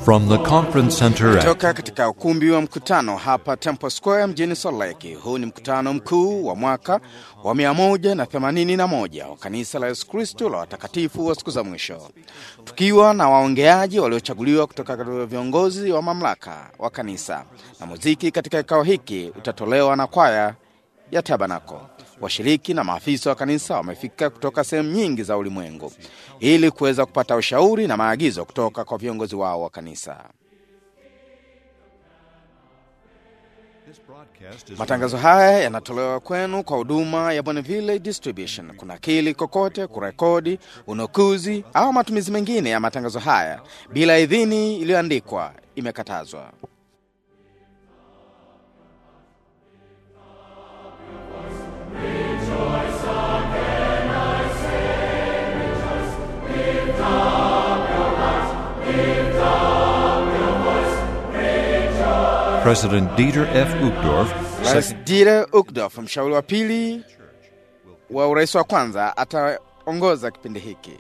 From the conference center at Toka katika ukumbi wa mkutano hapa Temple Square mjini Salt Lake. Huu ni mkutano mkuu wa mwaka wa 181 wa kanisa la Yesu Kristo la watakatifu wa siku za mwisho, tukiwa na waongeaji waliochaguliwa kutoka katika viongozi wa mamlaka wa kanisa, na muziki katika kikao hiki utatolewa na kwaya ya Tabanako. Washiriki na maafisa wa kanisa wamefika kutoka sehemu nyingi za ulimwengu ili kuweza kupata ushauri na maagizo kutoka kwa viongozi wao wa kanisa. Matangazo haya yanatolewa kwenu kwa huduma ya Bonneville Distribution. Kuna kili kokote, kurekodi, unukuzi au matumizi mengine ya matangazo haya bila idhini iliyoandikwa imekatazwa. President Dieter F. Uchtdorf, Rais Dieter Uchtdorf, mshauri wa pili wa urais wa kwanza, ataongoza kipindi hiki.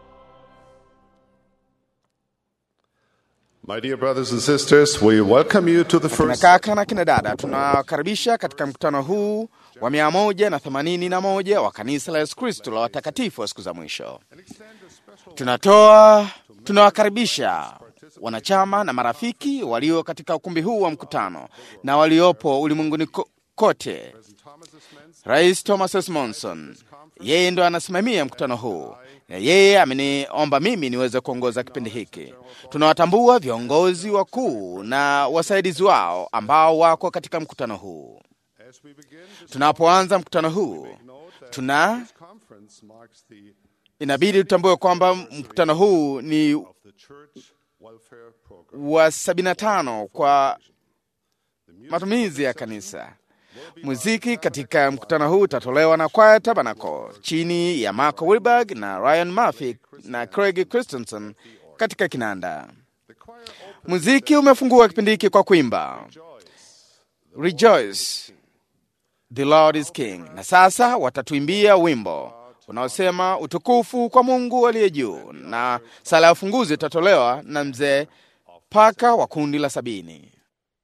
My dear brothers and sisters, we welcome you to the Kina first kaka na kina dada, tunawakaribisha katika mkutano huu wa mia moja na themanini na moja wa kanisa la Yesu Kristo la watakatifu wa siku za mwisho. Tunatoa tunawakaribisha wanachama na marafiki walio katika ukumbi huu wa mkutano na waliopo ulimwenguni ko- kote. Rais Thomas S. Monson yeye ndo anasimamia mkutano huu na yeye ameniomba mimi niweze kuongoza kipindi hiki. Tunawatambua viongozi wakuu na wasaidizi wao ambao wako katika mkutano huu. Tunapoanza mkutano huu, tuna conference marks the inabidi tutambue kwamba mkutano huu ni the church welfare program. wa 75 kwa matumizi ya kanisa. Muziki katika mkutano huu utatolewa na kwaya Tabernacle chini ya Marco Wilberg na Ryan Murphy na Craig Christensen katika kinanda. Muziki umefungua kipindi hiki kwa kuimba Rejoice, the Lord is King, na sasa watatuimbia wimbo unaosema utukufu kwa Mungu aliye juu, na sala ya ufunguzi itatolewa na mzee Paka wa kundi la sabini.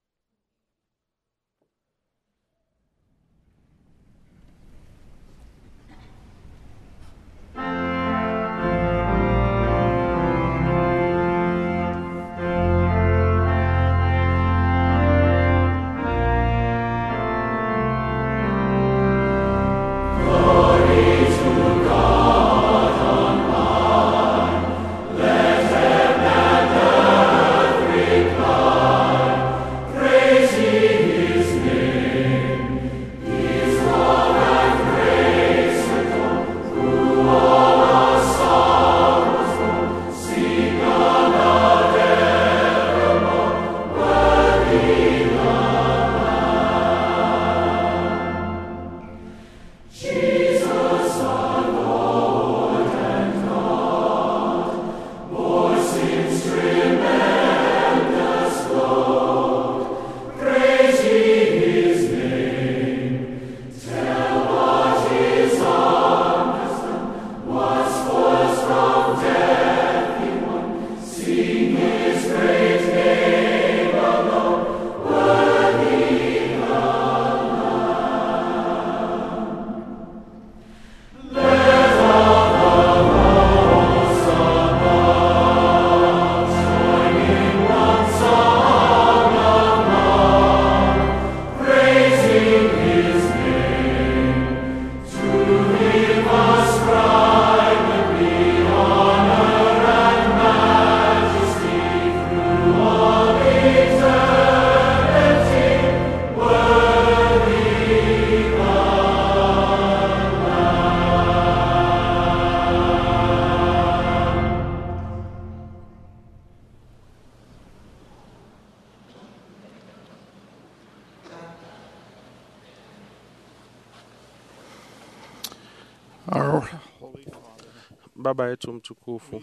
Baba yetu mtukufu,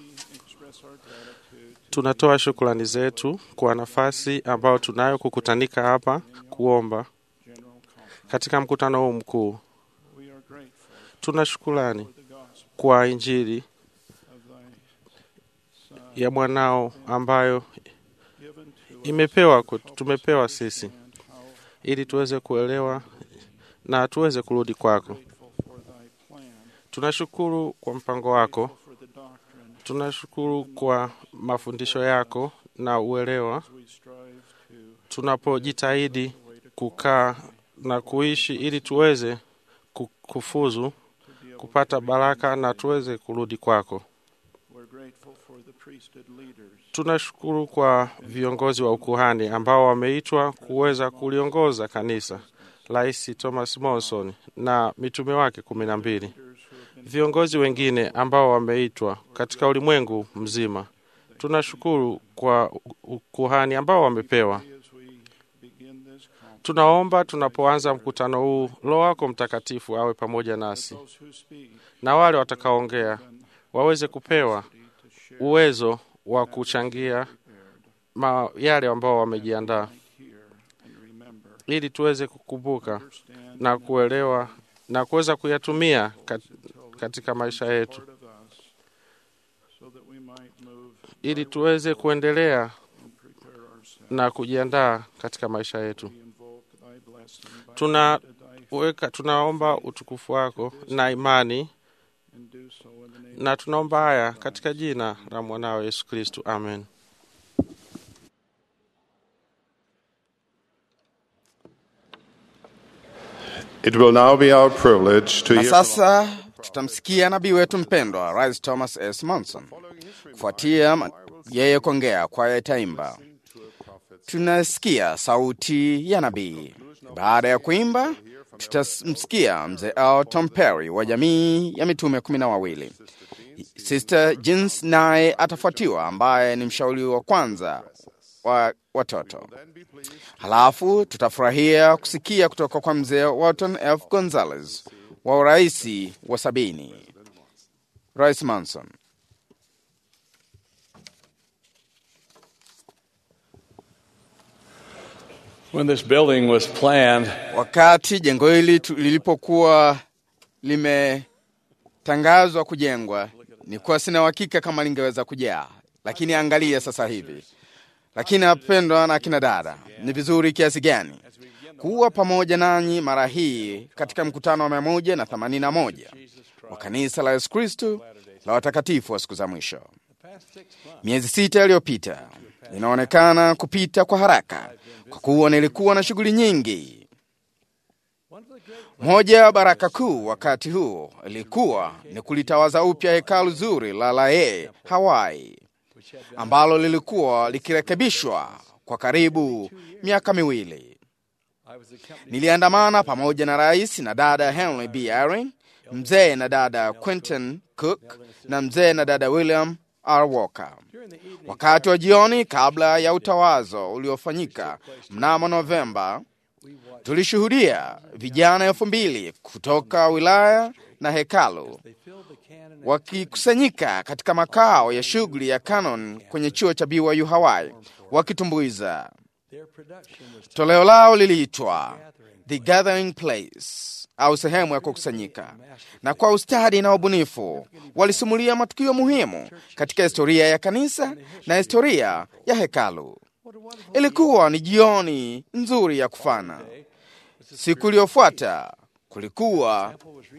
tunatoa shukrani zetu kwa nafasi ambayo tunayo kukutanika hapa kuomba katika mkutano huu mkuu. Tuna shukrani kwa Injili ya mwanao ambayo imepewa kwetu- tumepewa sisi ili tuweze kuelewa na tuweze kurudi kwako. Tunashukuru kwa mpango wako, tunashukuru kwa mafundisho yako na uelewa, tunapojitahidi kukaa na kuishi ili tuweze ku- kufuzu kupata baraka na tuweze kurudi kwako. Tunashukuru kwa viongozi wa ukuhani ambao wameitwa kuweza kuliongoza kanisa, Rais Thomas Monson na mitume wake kumi na mbili, viongozi wengine ambao wameitwa katika ulimwengu mzima. Tunashukuru kwa ukuhani ambao wamepewa. Tunaomba tunapoanza mkutano huu, Roho wako Mtakatifu awe pamoja nasi, na wale watakaoongea waweze kupewa uwezo wa kuchangia ma yale ambao wamejiandaa, ili tuweze kukumbuka na kuelewa na kuweza kuyatumia kat- katika maisha yetu, ili tuweze kuendelea na kujiandaa katika maisha yetu. Tunaweka, tunaomba utukufu wako na imani, na tunaomba haya katika jina la mwanao Yesu Kristu, amen. It will now be our privilege to Na hear sasa tutamsikia nabii wetu mpendwa Rais Thomas S. Monson. Kufuatia ma- yeye kuongea, kwaya itaimba. Tunasikia sauti ya nabii. Baada ya kuimba, tutamsikia mzee Al Tom Perry wa jamii ya mitume kumi na wawili. Sister Jins naye atafuatiwa, ambaye ni mshauri wa kwanza wa watoto. Halafu tutafurahia kusikia kutoka kwa mzee Walton F. Gonzalez wa uraisi wa sabini. Rais Manson. When this building was planned, Wakati jengo hili tu- lilipokuwa limetangazwa kujengwa, nilikuwa sina uhakika kama lingeweza kujaa, lakini angalia sasa hivi. Lakini napendwa na akina dada, ni vizuri kiasi gani kuwa pamoja nanyi mara hii katika mkutano wa mia moja na themanini na moja wa kanisa la Yesu Kristu la watakatifu wa siku za mwisho. Miezi sita iliyopita inaonekana kupita kwa haraka kwa kuwa nilikuwa na shughuli nyingi. Moja ya baraka kuu wakati huu ilikuwa ni kulitawaza upya hekalu zuri la Lae, Hawaii, ambalo lilikuwa likirekebishwa kwa karibu miaka miwili. Niliandamana pamoja na rais na dada Henry B. Eyring, mzee na dada Quentin Cook na mzee na dada William R. Walker. Wakati wa jioni kabla ya utawazo uliofanyika mnamo Novemba, tulishuhudia vijana elfu mbili kutoka wilaya na hekalu wakikusanyika katika makao ya shughuli ya Canon kwenye chuo cha BYU Hawaii wakitumbuiza. Toleo lao liliitwa The Gathering Place au sehemu ya kukusanyika, na kwa ustadi na ubunifu walisimulia matukio muhimu katika historia ya kanisa na historia ya hekalu. Ilikuwa ni jioni nzuri ya kufana. Siku iliyofuata kulikuwa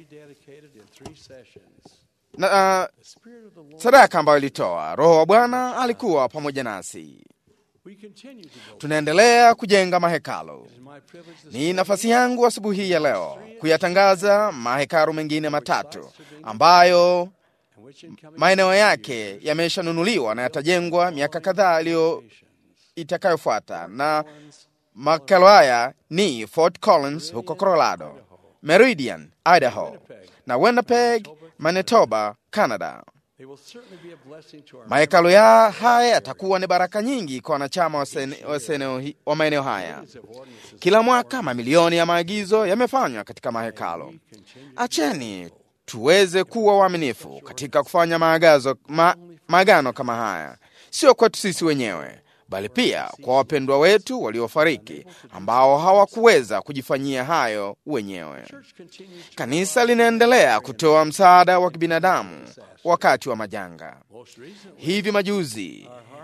na uh, sadaka ambayo ilitoa. Roho wa Bwana alikuwa pamoja nasi. Tunaendelea kujenga mahekalu. Ni nafasi yangu asubuhi hii ya leo kuyatangaza mahekalu mengine matatu ambayo maeneo yake yameshanunuliwa na yatajengwa miaka kadhaa iliyo itakayofuata, na mahekalu haya ni Fort Collins huko Colorado, Meridian, Idaho na Winnipeg, Manitoba, Canada. Mahekalu ya haya yatakuwa ni baraka nyingi kwa wanachama wa sene- wa seneo hi- wa maeneo haya. Kila mwaka mamilioni ya maagizo yamefanywa katika mahekalu. Acheni tuweze kuwa waaminifu katika kufanya maagazo, ma, maagano kama haya, sio kwetu sisi wenyewe, bali pia kwa wapendwa wetu waliofariki ambao hawakuweza kujifanyia hayo wenyewe. Kanisa linaendelea kutoa msaada wa kibinadamu wakati wa majanga. Hivi majuzi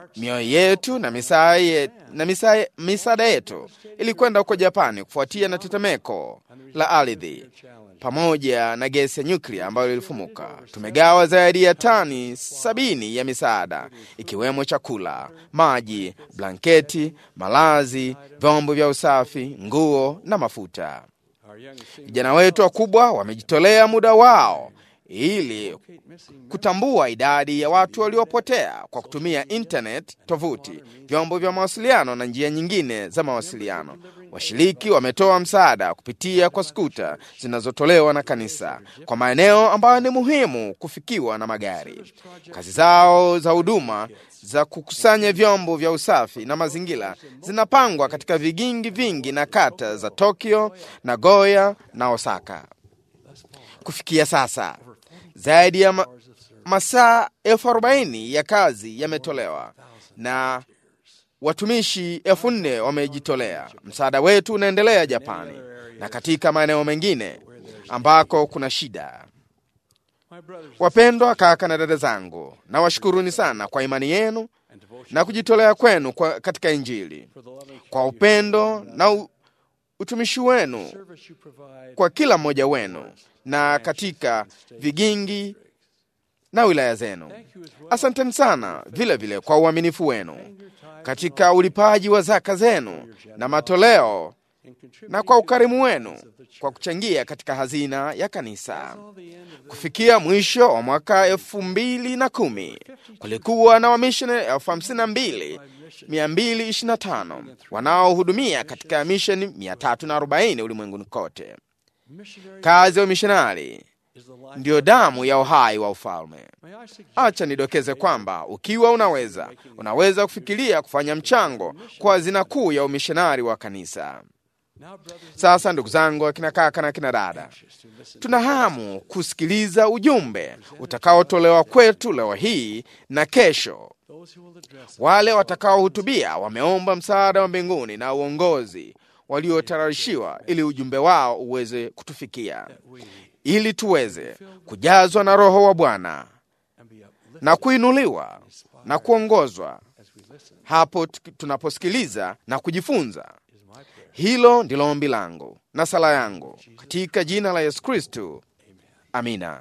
mioyo yetu na misaa ye, na misaa, misaada yetu ilikwenda huko Japani kufuatia na tetemeko la ardhi pamoja na gesi ya nyuklia ambayo ilifumuka. Tumegawa zaidi ya tani sabini ya misaada ikiwemo chakula, maji, blanketi, malazi, vyombo vya usafi, nguo na mafuta. Vijana wetu wakubwa wamejitolea muda wao ili kutambua idadi ya watu waliopotea kwa kutumia internet, tovuti, vyombo vya mawasiliano na njia nyingine za mawasiliano. Washiriki wametoa msaada kupitia kwa skuta zinazotolewa na kanisa kwa maeneo ambayo ni muhimu kufikiwa na magari. Kazi zao za huduma za kukusanya vyombo vya usafi na mazingira zinapangwa katika vigingi vingi na kata za Tokyo, Nagoya na Osaka. Kufikia sasa zaidi ya ma masaa elfu arobaini ya kazi yametolewa na watumishi elfu nne wamejitolea. Msaada wetu unaendelea Japani na katika maeneo mengine ambako kuna shida. Wapendwa kaka na dada zangu, nawashukuruni sana kwa imani yenu na kujitolea kwenu kwa katika Injili, kwa upendo na u, utumishi wenu kwa kila mmoja wenu na katika vigingi na wilaya zenu. Asanteni sana vile vile kwa uaminifu wenu katika ulipaji wa zaka zenu na matoleo na kwa ukarimu wenu kwa kuchangia katika hazina ya kanisa. Kufikia mwisho wa mwaka elfu mbili na kumi kulikuwa na wamishonari elfu hamsini na mbili mia mbili ishirini na tano wanaohudumia katika misheni mia tatu na arobaini ulimwenguni kote. Kazi ya umishonari ndiyo damu ya uhai wa ufalme. Acha nidokeze kwamba ukiwa unaweza, unaweza kufikiria kufanya mchango kwa hazina kuu ya umishonari wa kanisa. Sasa ndugu zangu, akina kaka na akina dada, tuna hamu kusikiliza ujumbe utakaotolewa kwetu leo hii na kesho. Wale watakaohutubia wameomba msaada wa mbinguni na uongozi waliotararishiwa ili ujumbe wao uweze kutufikia, ili tuweze kujazwa na Roho wa Bwana na kuinuliwa na kuongozwa hapo tunaposikiliza na kujifunza. Hilo ndilo ombi langu na sala yangu katika jina la Yesu Kristu, amina.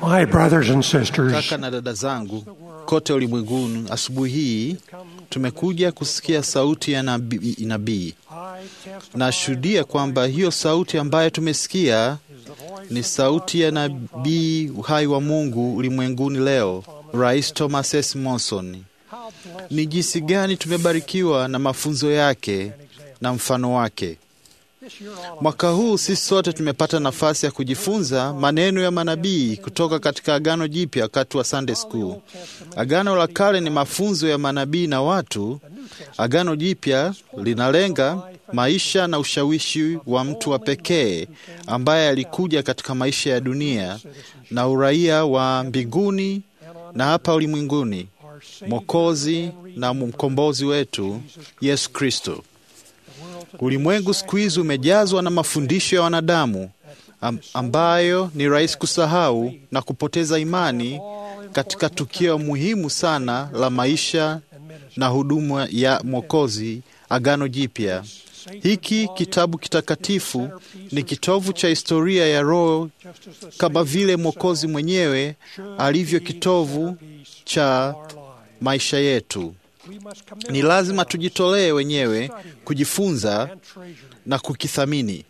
My brothers and sisters, Kaka na dada zangu kote ulimwenguni, asubuhi hii tumekuja kusikia sauti ya nabii. nabii. Nashuhudia kwamba hiyo sauti ambayo tumesikia ni sauti ya nabii uhai wa Mungu ulimwenguni leo, Rais Thomas S. Monson. Ni jinsi gani tumebarikiwa na mafunzo yake na mfano wake. Mwaka huu sisi sote tumepata nafasi ya kujifunza maneno ya manabii kutoka katika Agano Jipya wakati wa Sunday School. Agano la Kale ni mafunzo ya manabii na watu. Agano Jipya linalenga maisha na ushawishi wa mtu wa pekee ambaye alikuja katika maisha ya dunia na uraia wa mbinguni na hapa ulimwenguni, Mwokozi na mkombozi wetu Yesu Kristo. Ulimwengu siku hizi umejazwa na mafundisho ya wanadamu am- ambayo ni rahisi kusahau na kupoteza imani katika tukio muhimu sana la maisha na huduma ya Mwokozi, Agano Jipya. Hiki kitabu kitakatifu ni kitovu cha historia ya Roho, kama vile Mwokozi mwenyewe alivyo kitovu cha maisha yetu. Ni lazima tujitolee wenyewe kujifunza na kukithamini.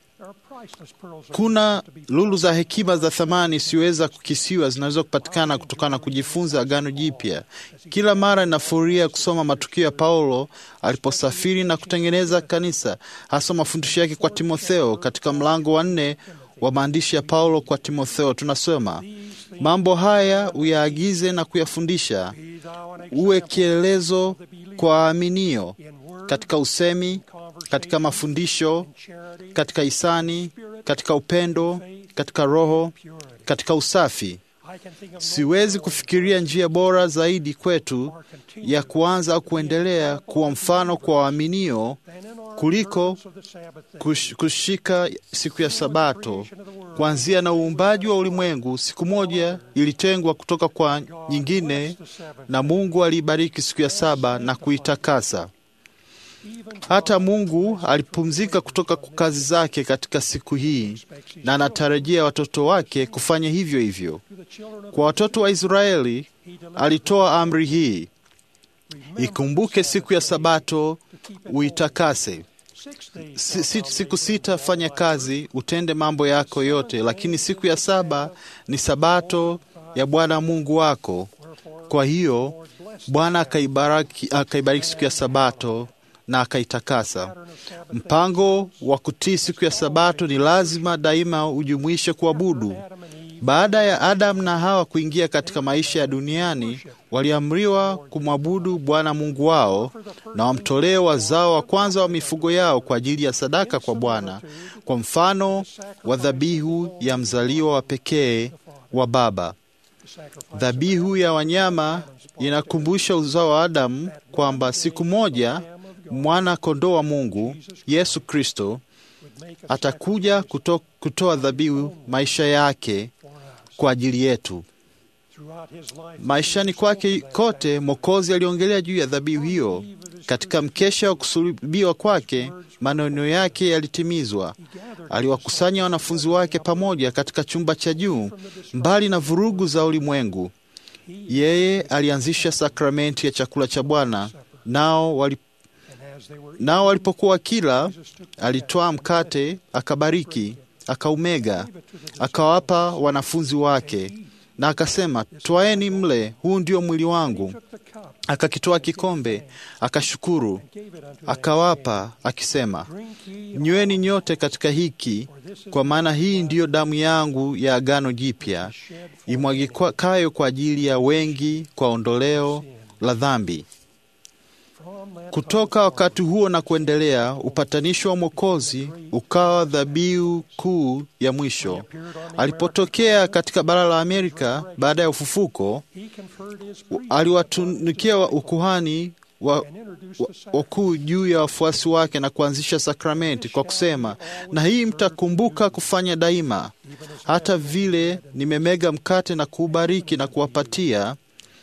Kuna lulu za hekima za thamani isiyoweza kukisiwa zinaweza kupatikana kutokana na kujifunza Agano Jipya. Kila mara ninafuria kusoma matukio ya Paulo aliposafiri na kutengeneza kanisa, hasa mafundisho yake kwa Timotheo. Katika mlango wa nne wa maandishi ya Paulo kwa Timotheo tunasoma mambo haya uyaagize na kuyafundisha, uwe kielelezo kwa waaminio katika usemi, katika mafundisho, katika hisani, katika upendo, katika roho, katika usafi. Siwezi kufikiria njia bora zaidi kwetu ya kuanza au kuendelea kuwa mfano kwa waaminio kuliko kush, kushika siku ya Sabato. Kuanzia na uumbaji wa ulimwengu, siku moja ilitengwa kutoka kwa nyingine, na Mungu aliibariki siku ya saba na kuitakasa. Hata Mungu alipumzika kutoka kwa kazi zake katika siku hii, na anatarajia watoto wake kufanya hivyo hivyo. Kwa watoto wa Israeli alitoa amri hii: ikumbuke siku ya Sabato uitakase. Si, si, siku sita fanya kazi, utende mambo yako yote, lakini siku ya saba ni Sabato ya Bwana Mungu wako. Kwa hiyo Bwana akaibariki, akaibariki siku ya Sabato na akaitakasa. Mpango wa kutii siku ya Sabato ni lazima daima ujumuishe kuabudu. Baada ya Adamu na Hawa kuingia katika maisha ya duniani, waliamriwa kumwabudu Bwana Mungu wao na wamtolee wazao wa kwanza wa mifugo yao kwa ajili ya sadaka kwa Bwana, kwa mfano wa dhabihu ya mzaliwa wa pekee wa baba. Dhabihu ya wanyama inakumbusha uzao wa Adamu kwamba siku moja mwana kondoo wa Mungu Yesu Kristo atakuja kuto, kutoa dhabihu maisha yake kwa ajili yetu. Maishani kwake kote Mwokozi aliongelea juu ya dhabihu hiyo. Katika mkesha wa kusulubiwa kwake, maneno yake yalitimizwa. Aliwakusanya wanafunzi wake pamoja katika chumba cha juu, mbali na vurugu za ulimwengu. Yeye alianzisha sakramenti ya chakula cha Bwana, nao wali nao walipokuwa kila, alitwaa mkate, akabariki, akaumega, akawapa wanafunzi wake, na akasema, twaeni mle, huu ndio mwili wangu. Akakitoa kikombe, akashukuru, akawapa, akisema, nyweni nyote katika hiki, kwa maana hii ndiyo damu yangu ya agano jipya, imwagikayo kwa ajili ya wengi kwa ondoleo la dhambi. Kutoka wakati huo na kuendelea, upatanisho wa Mwokozi ukawa dhabihu kuu ya mwisho. Alipotokea katika bara la Amerika baada ya ufufuko, aliwatunukia ukuhani wa wakuu juu ya wafuasi wake na kuanzisha sakramenti kwa kusema, na hii mtakumbuka kufanya daima, hata vile nimemega mkate na kuubariki na kuwapatia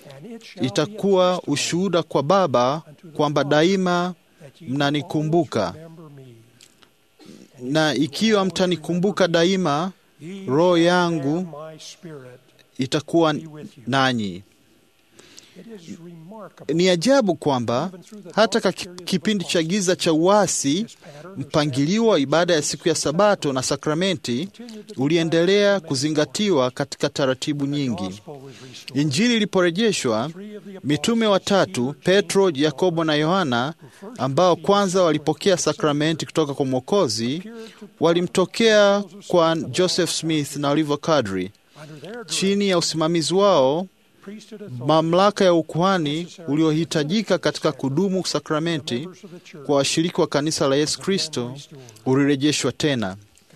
itakuwa ushuhuda kwa Baba kwamba daima mnanikumbuka. Na ikiwa mtanikumbuka daima, roho yangu itakuwa nanyi. Ni ajabu kwamba hata ka kipindi cha giza cha uasi, mpangilio wa ibada ya siku ya Sabato na sakramenti uliendelea kuzingatiwa katika taratibu nyingi. Injili iliporejeshwa, mitume watatu Petro, Yakobo na Yohana, ambao kwanza walipokea sakramenti kutoka kwa Mwokozi, walimtokea kwa Joseph Smith na Oliver Cowdery. Chini ya usimamizi wao mamlaka ya ukuhani uliohitajika katika kudumu sakramenti kwa washiriki wa kanisa la Yesu Kristo ulirejeshwa tena,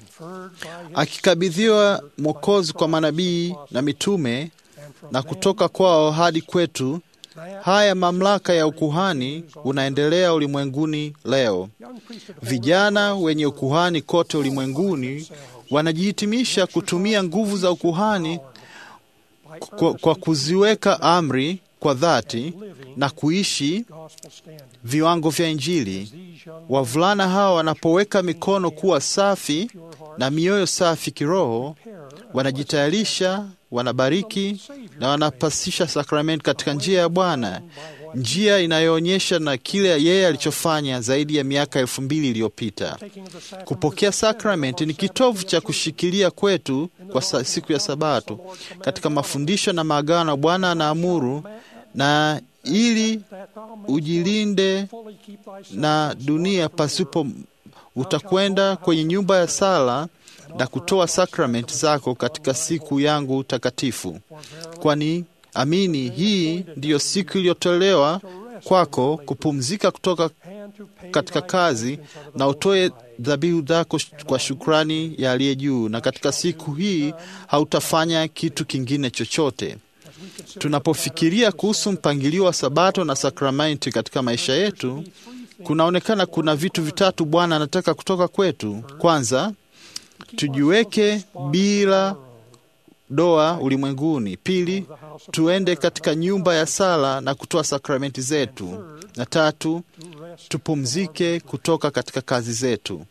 akikabidhiwa Mwokozi kwa manabii na mitume na kutoka kwao hadi kwetu. Haya mamlaka ya ukuhani unaendelea ulimwenguni leo. Vijana wenye ukuhani kote ulimwenguni wanajihitimisha kutumia nguvu za ukuhani kwa, kwa kuziweka amri kwa dhati na kuishi viwango vya Injili. Wavulana hawa wanapoweka mikono kuwa safi na mioyo safi kiroho, wanajitayarisha, wanabariki na wanapasisha sakramenti katika njia ya Bwana, njia inayoonyesha na kile yeye alichofanya zaidi ya miaka elfu mbili iliyopita. Kupokea sakramenti ni kitovu cha kushikilia kwetu kwa siku ya Sabato katika mafundisho na maagano Bwana anaamuru, na ili ujilinde na dunia pasipo, utakwenda kwenye nyumba ya sala na kutoa sakramenti zako katika siku yangu takatifu, kwani amini, hii ndiyo siku iliyotolewa kwako kupumzika kutoka katika kazi na utoe dhabihu zako kwa shukrani ya aliye juu, na katika siku hii hautafanya kitu kingine chochote. Tunapofikiria kuhusu mpangilio wa Sabato na sakramenti katika maisha yetu, kunaonekana kuna vitu vitatu Bwana anataka kutoka kwetu. Kwanza, tujiweke bila doa ulimwenguni. Pili, tuende katika nyumba ya sala na kutoa sakramenti zetu, na tatu, tupumzike kutoka katika kazi zetu.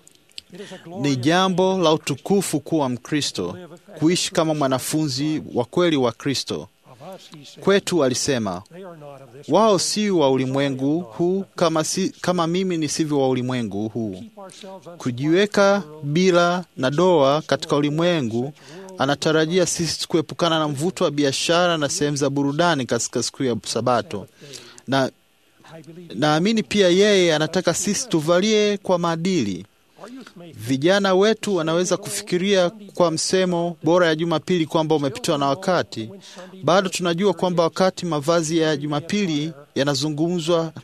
Ni jambo la utukufu kuwa Mkristo, kuishi kama mwanafunzi wa kweli wa Kristo. Kwetu alisema, wao si wa ulimwengu huu kama, si, kama mimi nisivyo wa ulimwengu huu. Kujiweka bila na doa katika ulimwengu anatarajia sisi kuepukana na mvuto wa biashara na sehemu za burudani katika siku ya Sabato, na naamini pia yeye anataka sisi tuvalie kwa maadili. Vijana wetu wanaweza kufikiria kwa msemo bora ya Jumapili kwamba umepitwa na wakati. Bado tunajua kwamba wakati mavazi ya Jumapili yanazungumzwa,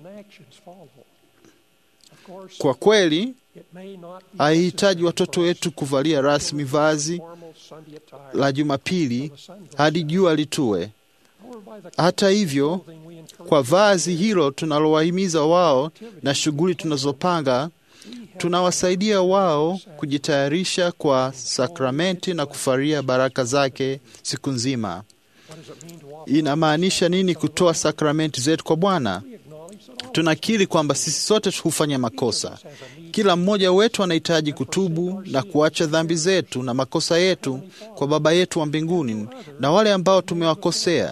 kwa kweli haihitaji watoto wetu kuvalia rasmi vazi la Jumapili hadi jua litue. Hata hivyo, kwa vazi hilo tunalowahimiza wao na shughuli tunazopanga, tunawasaidia wao kujitayarisha kwa sakramenti na kufaria baraka zake siku nzima. Inamaanisha nini kutoa sakramenti zetu kwa Bwana? Tunakiri kwamba sisi sote hufanya makosa. Kila mmoja wetu anahitaji kutubu na kuacha dhambi zetu na makosa yetu kwa Baba yetu wa mbinguni na wale ambao tumewakosea.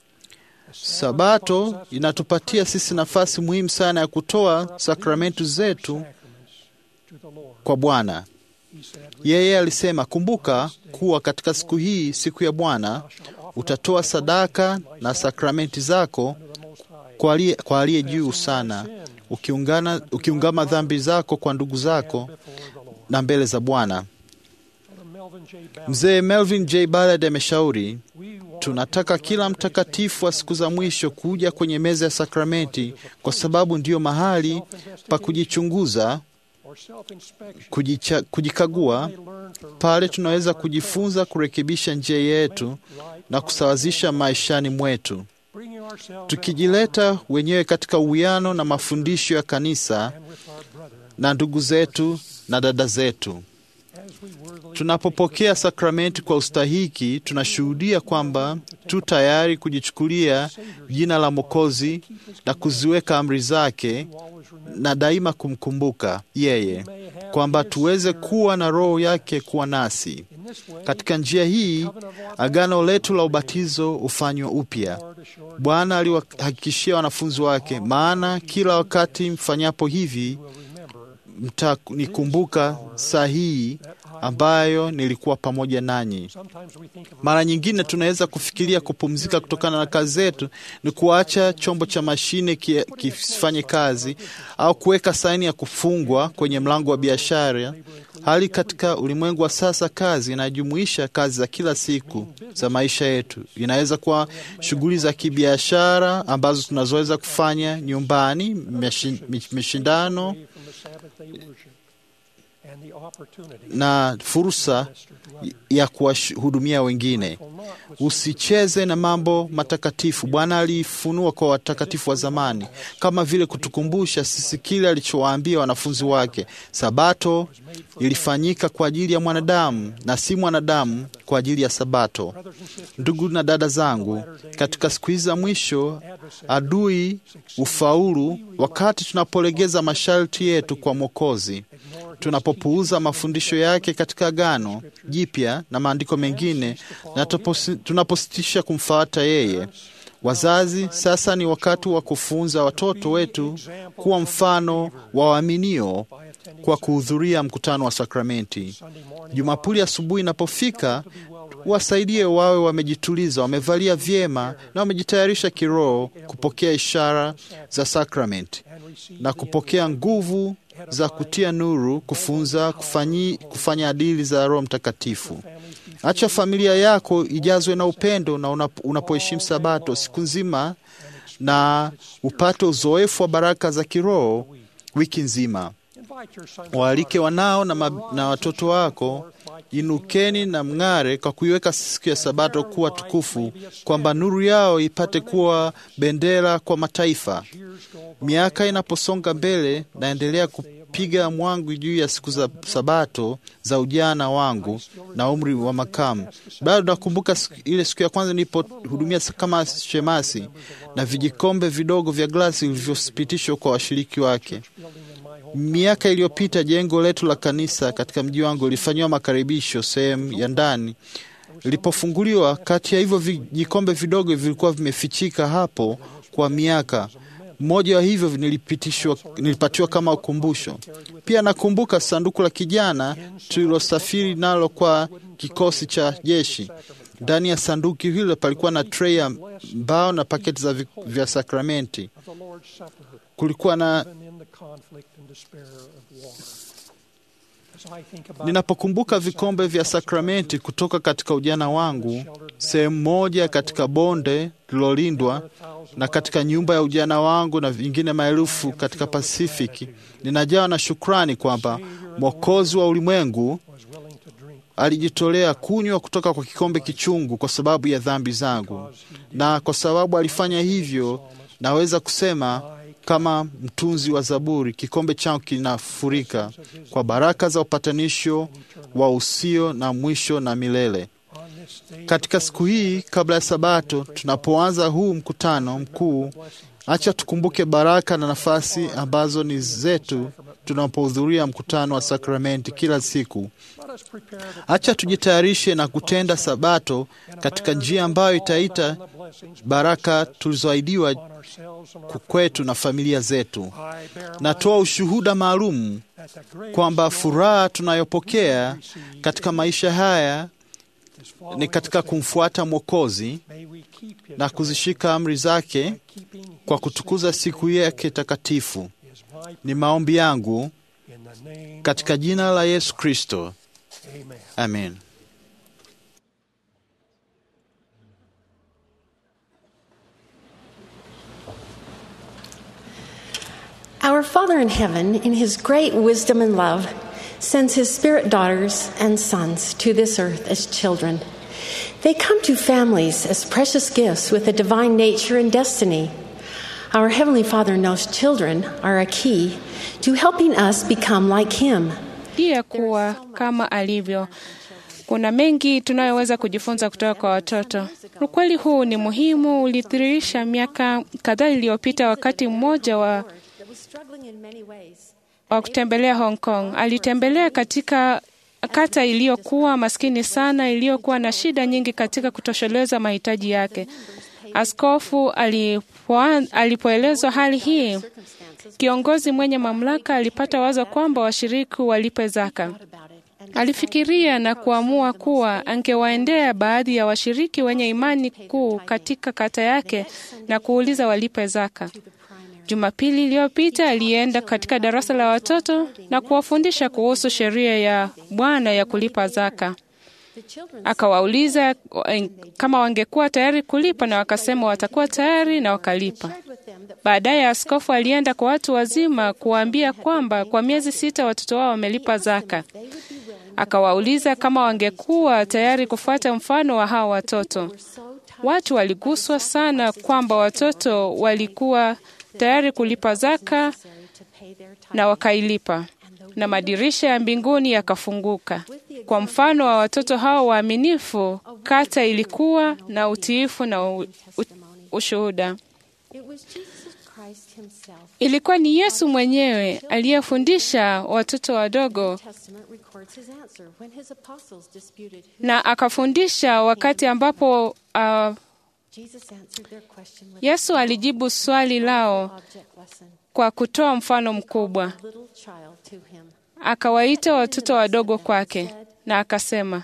Sabato inatupatia sisi nafasi muhimu sana ya kutoa sakramenti zetu kwa Bwana. Yeye alisema, kumbuka kuwa katika siku hii, siku ya Bwana, utatoa sadaka na sakramenti zako kwa aliye juu sana, ukiungana, ukiungama dhambi zako kwa ndugu zako na mbele za Bwana. Mzee Melvin J. Ballard ameshauri tunataka kila mtakatifu wa siku za mwisho kuja kwenye meza ya sakramenti, kwa sababu ndiyo mahali pa kujichunguza, kujicha, kujikagua. Pale tunaweza kujifunza kurekebisha njia yetu na kusawazisha maishani mwetu, tukijileta wenyewe katika uwiano na mafundisho ya kanisa na ndugu zetu na dada zetu. Tunapopokea sakramenti kwa ustahiki, tunashuhudia kwamba tu tayari kujichukulia jina la Mwokozi na kuziweka amri zake na daima kumkumbuka yeye. kwamba tuweze kuwa na Roho yake kuwa nasi. Katika njia hii agano letu la ubatizo hufanywa upya. Bwana aliwahakikishia wanafunzi wake, maana kila wakati mfanyapo hivi mtanikumbuka saa hii ambayo nilikuwa pamoja nanyi. Mara nyingine tunaweza kufikiria kupumzika kutokana na kazi zetu ni kuacha chombo cha mashine ki- kifanye kazi au kuweka saini ya kufungwa kwenye mlango wa biashara. Hali katika ulimwengu wa sasa, kazi inajumuisha kazi za kila siku za maisha yetu. Inaweza kuwa shughuli za kibiashara ambazo tunazoweza kufanya nyumbani, meshi- mish- mishindano na fursa ya kuwahudumia wengine. Usicheze na mambo matakatifu. Bwana alifunua kwa watakatifu wa zamani, kama vile kutukumbusha sisi kile alichowaambia wanafunzi wake. Sabato ilifanyika kwa ajili ya mwanadamu na si mwanadamu kwa ajili ya Sabato. Ndugu na dada zangu, katika siku hizi za mwisho, adui ufaulu wakati tunapolegeza masharti yetu kwa Mwokozi, tunapopuuza mafundisho yake katika Agano Jipya na maandiko mengine, na tuposi- tunapositisha kumfuata yeye. Wazazi, sasa ni wakati wa kufunza watoto wetu kuwa mfano wa waaminio kwa kuhudhuria mkutano wa sakramenti. Jumapili asubuhi inapofika, wasaidie wawe wamejituliza, wamevalia vyema na wamejitayarisha kiroho kupokea ishara za sakramenti na kupokea nguvu za kutia nuru, kufunza, kufanyi, kufanya adili za Roho Mtakatifu. Acha familia yako ijazwe na upendo na unap- unapoheshimu Sabato siku nzima na upate uzoefu wa baraka za kiroho wiki nzima. Waalike wanao na, ma, na watoto wako, inukeni na mng'are kwa kuiweka siku ya Sabato kuwa tukufu, kwamba nuru yao ipate kuwa bendera kwa mataifa. Miaka inaposonga mbele, naendelea kupiga mwangu juu ya siku za Sabato za ujana wangu na umri wa makamu. Bado nakumbuka siku- ile siku ya kwanza nilipohudumia kama shemasi na vijikombe vidogo vya glasi vilivyopitishwa kwa washiriki wake. Miaka iliyopita jengo letu la kanisa katika mji wangu lilifanyiwa makaribisho sehemu ya ndani. Lilipofunguliwa, kati ya hivyo vijikombe vidogo vilikuwa vimefichika hapo kwa miaka. Mmoja wa hivyo nilipitishwa, nilipatiwa kama ukumbusho. Pia nakumbuka sanduku la kijana tulilosafiri nalo kwa kikosi cha jeshi. Ndani ya sanduku hilo palikuwa na trei ya mbao na paketi za vi- vya sakramenti. Kulikuwa na Ninapokumbuka vikombe vya sakramenti kutoka katika ujana wangu, sehemu moja katika bonde lilolindwa na katika nyumba ya ujana wangu na vingine maelfu katika Pasifiki, ninajawa na shukrani kwamba Mwokozi wa ulimwengu alijitolea kunywa kutoka kwa kikombe kichungu kwa sababu ya dhambi zangu, na kwa sababu alifanya hivyo, naweza kusema kama mtunzi wa Zaburi, kikombe changu kinafurika kwa baraka za upatanisho wa usio na mwisho na milele. Katika siku hii kabla ya Sabato, tunapoanza huu mkutano mkuu, acha tukumbuke baraka na nafasi ambazo ni zetu tunapohudhuria mkutano wa sakramenti kila siku. Acha tujitayarishe na kutenda Sabato katika njia ambayo itaita baraka tulizoahidiwa kwetu na familia zetu. Natoa ushuhuda maalum kwamba furaha tunayopokea katika maisha haya ni katika kumfuata Mwokozi na kuzishika amri zake kwa kutukuza siku yake takatifu. Ni maombi yangu katika jina la Yesu Kristo, amen. Our Father in heaven, in his great wisdom and love, sends his spirit daughters and sons to this earth as children. They come to families as precious gifts with a divine nature and destiny. Our Heavenly Father knows children are a key to helping us become like him. pia kuwa kama alivyo. Kuna mengi tunayoweza kujifunza kutoka kwa watoto. Ukweli huu ni muhimu, ulithirisha miaka kadhaa iliyopita, wakati mmoja wa that was struggling in many ways. wa kutembelea Hong Kong. Alitembelea katika kata iliyokuwa maskini sana, iliyokuwa na shida nyingi katika kutosheleza mahitaji yake. Askofu alipoan- alipoelezwa hali hii, kiongozi mwenye mamlaka alipata wazo kwamba washiriki walipe zaka. Alifikiria na kuamua kuwa angewaendea baadhi ya washiriki wenye imani kuu katika kata yake na kuuliza walipe zaka. Jumapili iliyopita alienda katika darasa la watoto na kuwafundisha kuhusu sheria ya Bwana ya kulipa zaka. Akawauliza eh, kama wangekuwa tayari kulipa na wakasema watakuwa tayari na wakalipa. Baadaye askofu alienda kwa watu wazima kuwaambia kwamba kwa miezi sita watoto wao wamelipa zaka. Akawauliza kama wangekuwa tayari kufuata mfano wa hao watoto. Watu waliguswa sana kwamba watoto walikuwa tayari kulipa zaka na wakailipa, na madirisha ya mbinguni yakafunguka. Kwa mfano wa watoto hao waaminifu, kata ilikuwa na utiifu na u, u, ushuhuda. Ilikuwa ni Yesu mwenyewe aliyefundisha watoto wadogo na akafundisha wakati ambapo uh, Yesu alijibu swali lao kwa kutoa mfano mkubwa. Akawaita watoto wadogo kwake na akasema,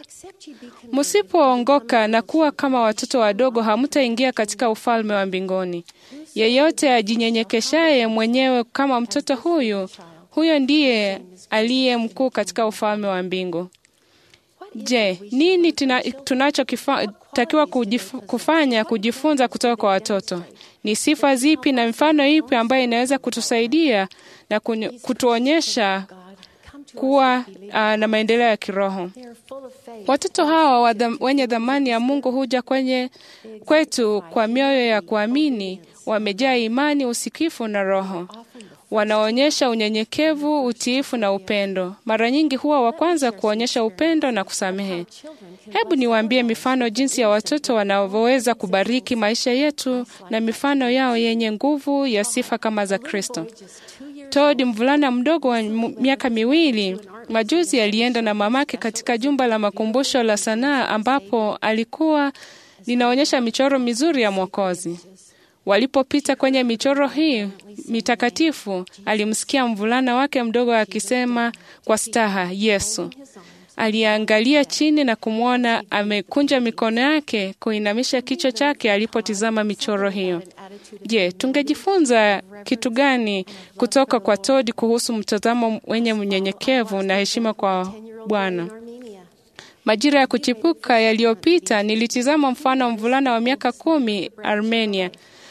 msipoongoka na kuwa kama watoto wadogo, hamtaingia katika ufalme wa mbinguni. Yeyote ajinyenyekeshaye mwenyewe kama mtoto huyu, huyo ndiye aliye mkuu katika ufalme wa mbingu. Je, nini tunachotakiwa kufanya kujifunza kutoka kwa watoto? Ni sifa zipi na mifano ipi ambayo inaweza kutusaidia na kutuonyesha kuwa uh, na maendeleo ya kiroho? Watoto hawa wenye dhamani ya Mungu huja kwenye kwetu kwa mioyo ya kuamini, wamejaa imani, usikifu na Roho wanaonyesha unyenyekevu, utiifu na upendo. Mara nyingi huwa wa kwanza kuonyesha upendo na kusamehe. Hebu niwaambie mifano jinsi ya watoto wanavyoweza kubariki maisha yetu na mifano yao yenye nguvu ya sifa kama za Kristo. Todd, mvulana mdogo wa miaka miwili, majuzi alienda na mamake katika jumba la makumbusho la sanaa ambapo alikuwa linaonyesha michoro mizuri ya Mwokozi. Walipopita kwenye michoro hii mitakatifu, alimsikia mvulana wake mdogo akisema kwa staha, Yesu. Aliangalia chini na kumwona amekunja mikono yake, kuinamisha kichwa chake alipotizama michoro hiyo. Je, tungejifunza kitu gani kutoka kwa Todd kuhusu mtazamo wenye mnyenyekevu na heshima kwa Bwana? Majira ya kuchipuka yaliyopita, nilitizama mfano wa mvulana wa miaka kumi Armenia.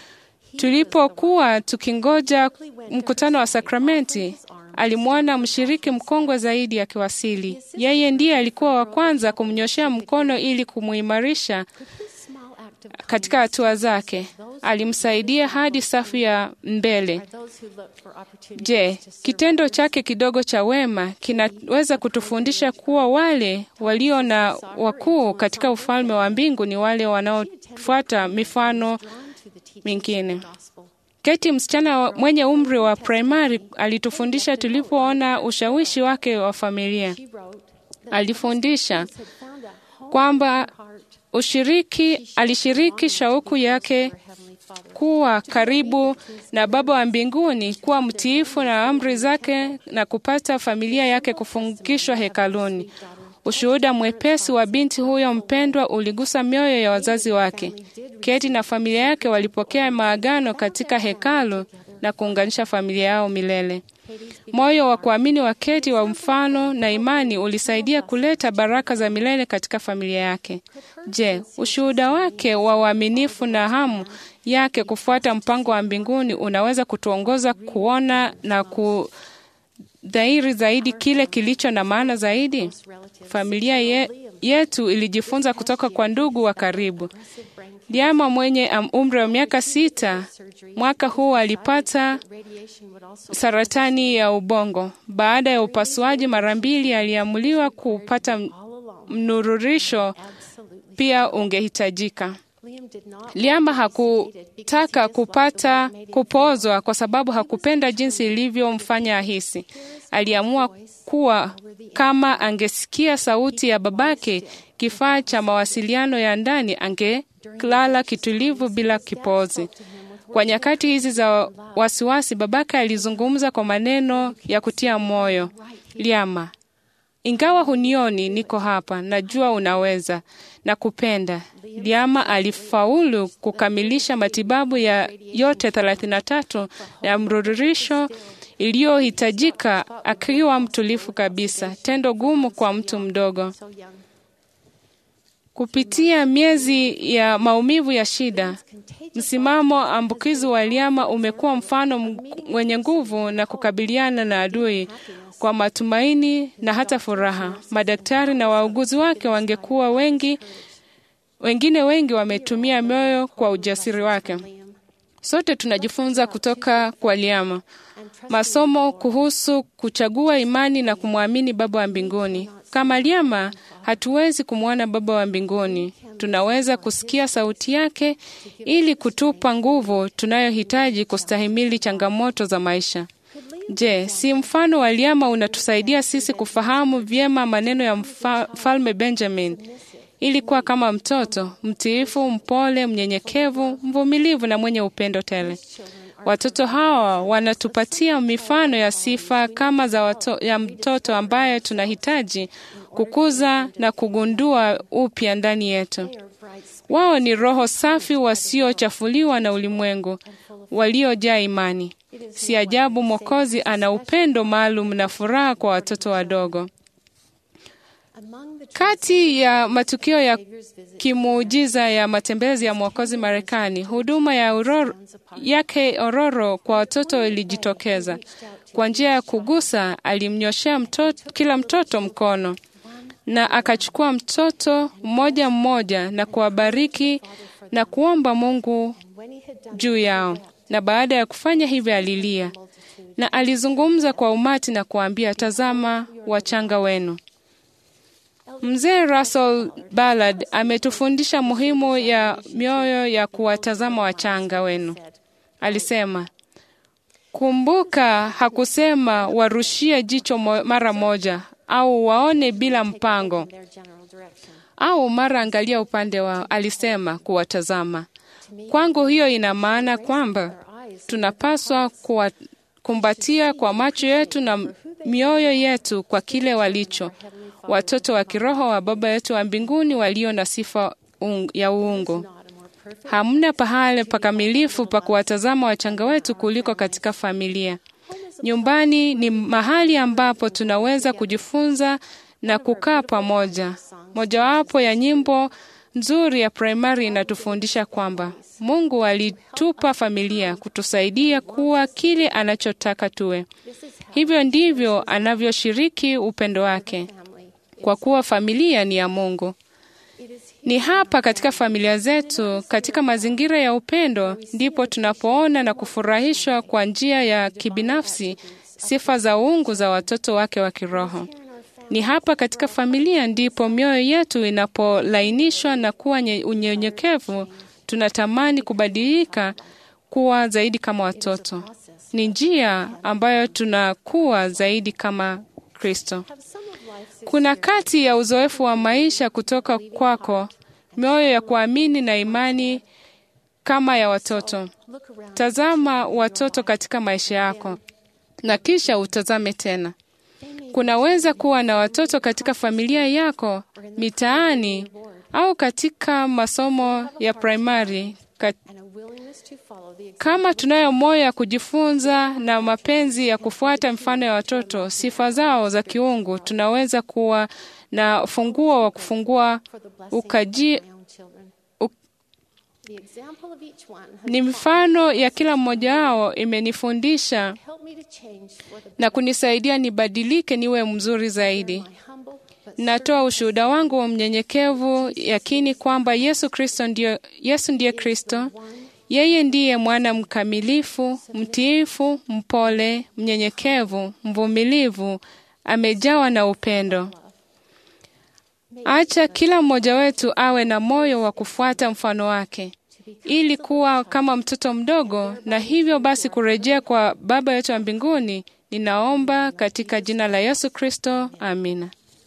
Tulipokuwa tukingoja mkutano wa sakramenti, alimwona mshiriki mkongwe zaidi akiwasili. Yeye ndiye alikuwa wa kwanza kumnyoshea mkono ili kumuimarisha katika hatua zake. Alimsaidia hadi safu ya mbele. Je, kitendo chake kidogo cha wema kinaweza kutufundisha kuwa wale walio na wakuu katika ufalme wa mbingu ni wale wanaofuata mifano mingine. Keti, msichana mwenye umri wa primary, alitufundisha tulipoona ushawishi wake wa familia. Alifundisha kwamba ushiriki, alishiriki shauku yake kuwa karibu na Baba wa mbinguni, kuwa mtiifu na amri zake na kupata familia yake kufungishwa hekaluni. Ushuhuda mwepesi wa binti huyo mpendwa uligusa mioyo ya wazazi wake. Keti na familia yake walipokea maagano katika hekalu na kuunganisha familia yao milele. Moyo wa kuamini wa Keti wa mfano na imani ulisaidia kuleta baraka za milele katika familia yake. Je, ushuhuda wake wa uaminifu na hamu yake kufuata mpango wa mbinguni unaweza kutuongoza kuona na ku dhahiri zaidi kile kilicho na maana zaidi. Familia ye, yetu ilijifunza kutoka kwa ndugu wa karibu. Diama mwenye umri wa miaka sita mwaka huu alipata saratani ya ubongo. Baada ya upasuaji mara mbili, aliamuliwa kupata mnururisho pia ungehitajika. Liama hakutaka kupata kupozwa kwa sababu hakupenda jinsi ilivyomfanya ahisi. Aliamua kuwa kama angesikia sauti ya babake, kifaa cha mawasiliano ya ndani, angelala kitulivu bila kipozi. Kwa nyakati hizi za wasiwasi, babake alizungumza kwa maneno ya kutia moyo. Liama, ingawa hunioni, niko hapa, najua unaweza na kupenda. Liama alifaulu kukamilisha matibabu ya yote 33 ya mrudurisho iliyohitajika akiwa mtulifu kabisa, tendo gumu kwa mtu mdogo. Kupitia miezi ya maumivu ya shida, msimamo ambukizi wa Liama umekuwa mfano wenye nguvu na kukabiliana na adui kwa matumaini na hata furaha. Madaktari na wauguzi wake wangekuwa wengi, wengine wengi wametumia moyo kwa ujasiri wake. Sote tunajifunza kutoka kwa Liama masomo kuhusu kuchagua imani na kumwamini Baba wa mbinguni. Kama Liama, hatuwezi kumwona Baba wa mbinguni. Tunaweza kusikia sauti yake ili kutupa nguvu tunayohitaji kustahimili changamoto za maisha. Je, si mfano wa Liama unatusaidia sisi kufahamu vyema maneno ya mfalme Benjamin ili kuwa kama mtoto mtiifu, mpole, mnyenyekevu, mvumilivu na mwenye upendo tele. Watoto hawa wanatupatia mifano ya sifa kama za wato, ya mtoto ambaye tunahitaji kukuza na kugundua upya ndani yetu. Wao ni roho safi wasiochafuliwa na ulimwengu, waliojaa imani. Si ajabu Mwokozi ana upendo maalum na furaha kwa watoto wadogo. Kati ya matukio ya kimuujiza ya matembezi ya Mwokozi Marekani, huduma ya uroro, yake ororo kwa watoto ilijitokeza. Kwa njia ya kugusa, alimnyoshea mtoto, kila mtoto mkono na akachukua mtoto mmoja mmoja na kuwabariki na kuomba Mungu juu yao, na baada ya kufanya hivyo alilia na alizungumza kwa umati na kuambia, tazama wachanga wenu. Mzee Russell Ballard ametufundisha muhimu ya mioyo ya kuwatazama wachanga wenu. Alisema, kumbuka, hakusema warushie jicho mara moja au waone bila mpango au mara angalia upande wao. Alisema kuwatazama. Kwangu hiyo ina maana kwamba tunapaswa kuwakumbatia kwa macho yetu na mioyo yetu kwa kile walicho watoto wa kiroho wa Baba yetu wa mbinguni walio na sifa un, ya uungu. Hamna pahali pakamilifu pa kuwatazama wachanga wetu kuliko katika familia. Nyumbani ni mahali ambapo tunaweza kujifunza na kukaa pamoja. Mojawapo ya nyimbo nzuri ya primary inatufundisha kwamba Mungu alitupa familia kutusaidia kuwa kile anachotaka tuwe. Hivyo ndivyo anavyoshiriki upendo wake kwa kuwa familia ni ya Mungu. Ni hapa katika familia zetu, katika mazingira ya upendo, ndipo tunapoona na kufurahishwa kwa njia ya kibinafsi sifa za uungu za watoto wake wa kiroho. Ni hapa katika familia ndipo mioyo yetu inapolainishwa na kuwa unyenyekevu, tunatamani kubadilika kuwa zaidi kama watoto. Ni njia ambayo tunakuwa zaidi kama Kristo. Kuna kati ya uzoefu wa maisha kutoka kwako, mioyo ya kuamini na imani kama ya watoto. Tazama watoto katika maisha yako na kisha utazame tena. Kunaweza kuwa na watoto katika familia yako, mitaani au katika masomo ya primary. Kama tunayo moyo ya kujifunza na mapenzi ya kufuata mfano ya watoto, sifa zao za kiungu, tunaweza kuwa na funguo wa kufungua ukaji u, ni mifano ya kila mmoja wao imenifundisha na kunisaidia nibadilike niwe mzuri zaidi. Natoa ushuhuda wangu wa mnyenyekevu, yakini kwamba Yesu Kristo ndio, Yesu ndiye Kristo. Yeye ndiye mwana mkamilifu, mtiifu, mpole, mnyenyekevu, mvumilivu, amejawa na upendo. Acha kila mmoja wetu awe na moyo wa kufuata mfano wake ili kuwa kama mtoto mdogo, na hivyo basi kurejea kwa Baba yetu wa mbinguni. Ninaomba katika jina la Yesu Kristo, amina.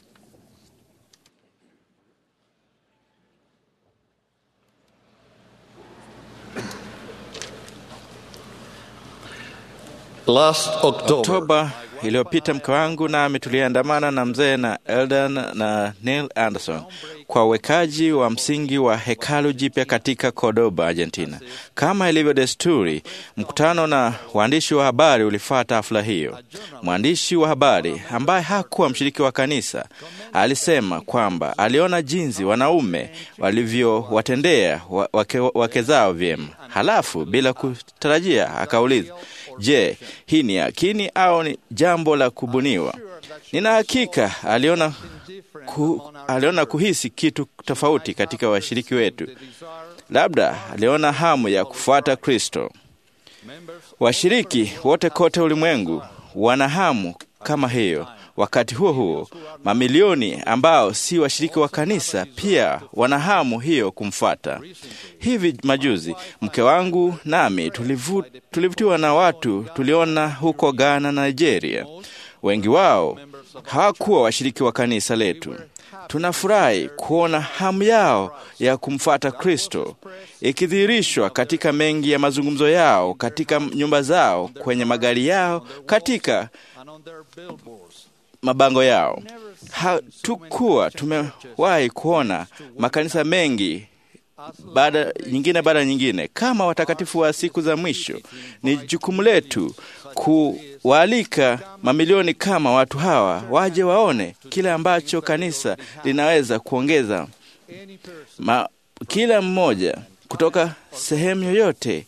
Last October, Oktoba iliyopita mke wangu nami tuliandamana na mzee na Eldan na Neil Anderson kwa uwekaji wa msingi wa hekalu jipya katika Cordoba, Argentina. Kama ilivyo desturi, mkutano na waandishi wa habari ulifuata hafla hiyo. Mwandishi wa habari ambaye hakuwa mshiriki wa kanisa alisema kwamba aliona jinsi wanaume walivyowatendea wa- wake, wake zao vyema. Halafu bila kutarajia akauliza, je, hii ni yakini au ni jambo la kubuniwa? Nina hakika aliona, ku, aliona kuhisi kitu tofauti katika washiriki wetu. Labda aliona hamu ya kufuata Kristo. Washiriki wote kote ulimwengu wana hamu kama hiyo. Wakati huo huo, mamilioni ambao si washiriki wa kanisa pia wana hamu hiyo kumfuata. Hivi majuzi mke wangu nami tulivu, tulivutiwa na watu tuliona huko Ghana na Nigeria. Wengi wao hawakuwa washiriki wa kanisa letu. Tunafurahi kuona hamu yao ya kumfuata Kristo ikidhihirishwa katika mengi ya mazungumzo yao, katika nyumba zao, kwenye magari yao, katika mabango yao. Hatukuwa tumewahi kuona makanisa mengi baada nyingine baada ya nyingine kama watakatifu wa siku za mwisho. Ni jukumu letu kuwaalika mamilioni kama watu hawa waje waone kile ambacho kanisa linaweza kuongeza. Ma, kila mmoja kutoka sehemu yoyote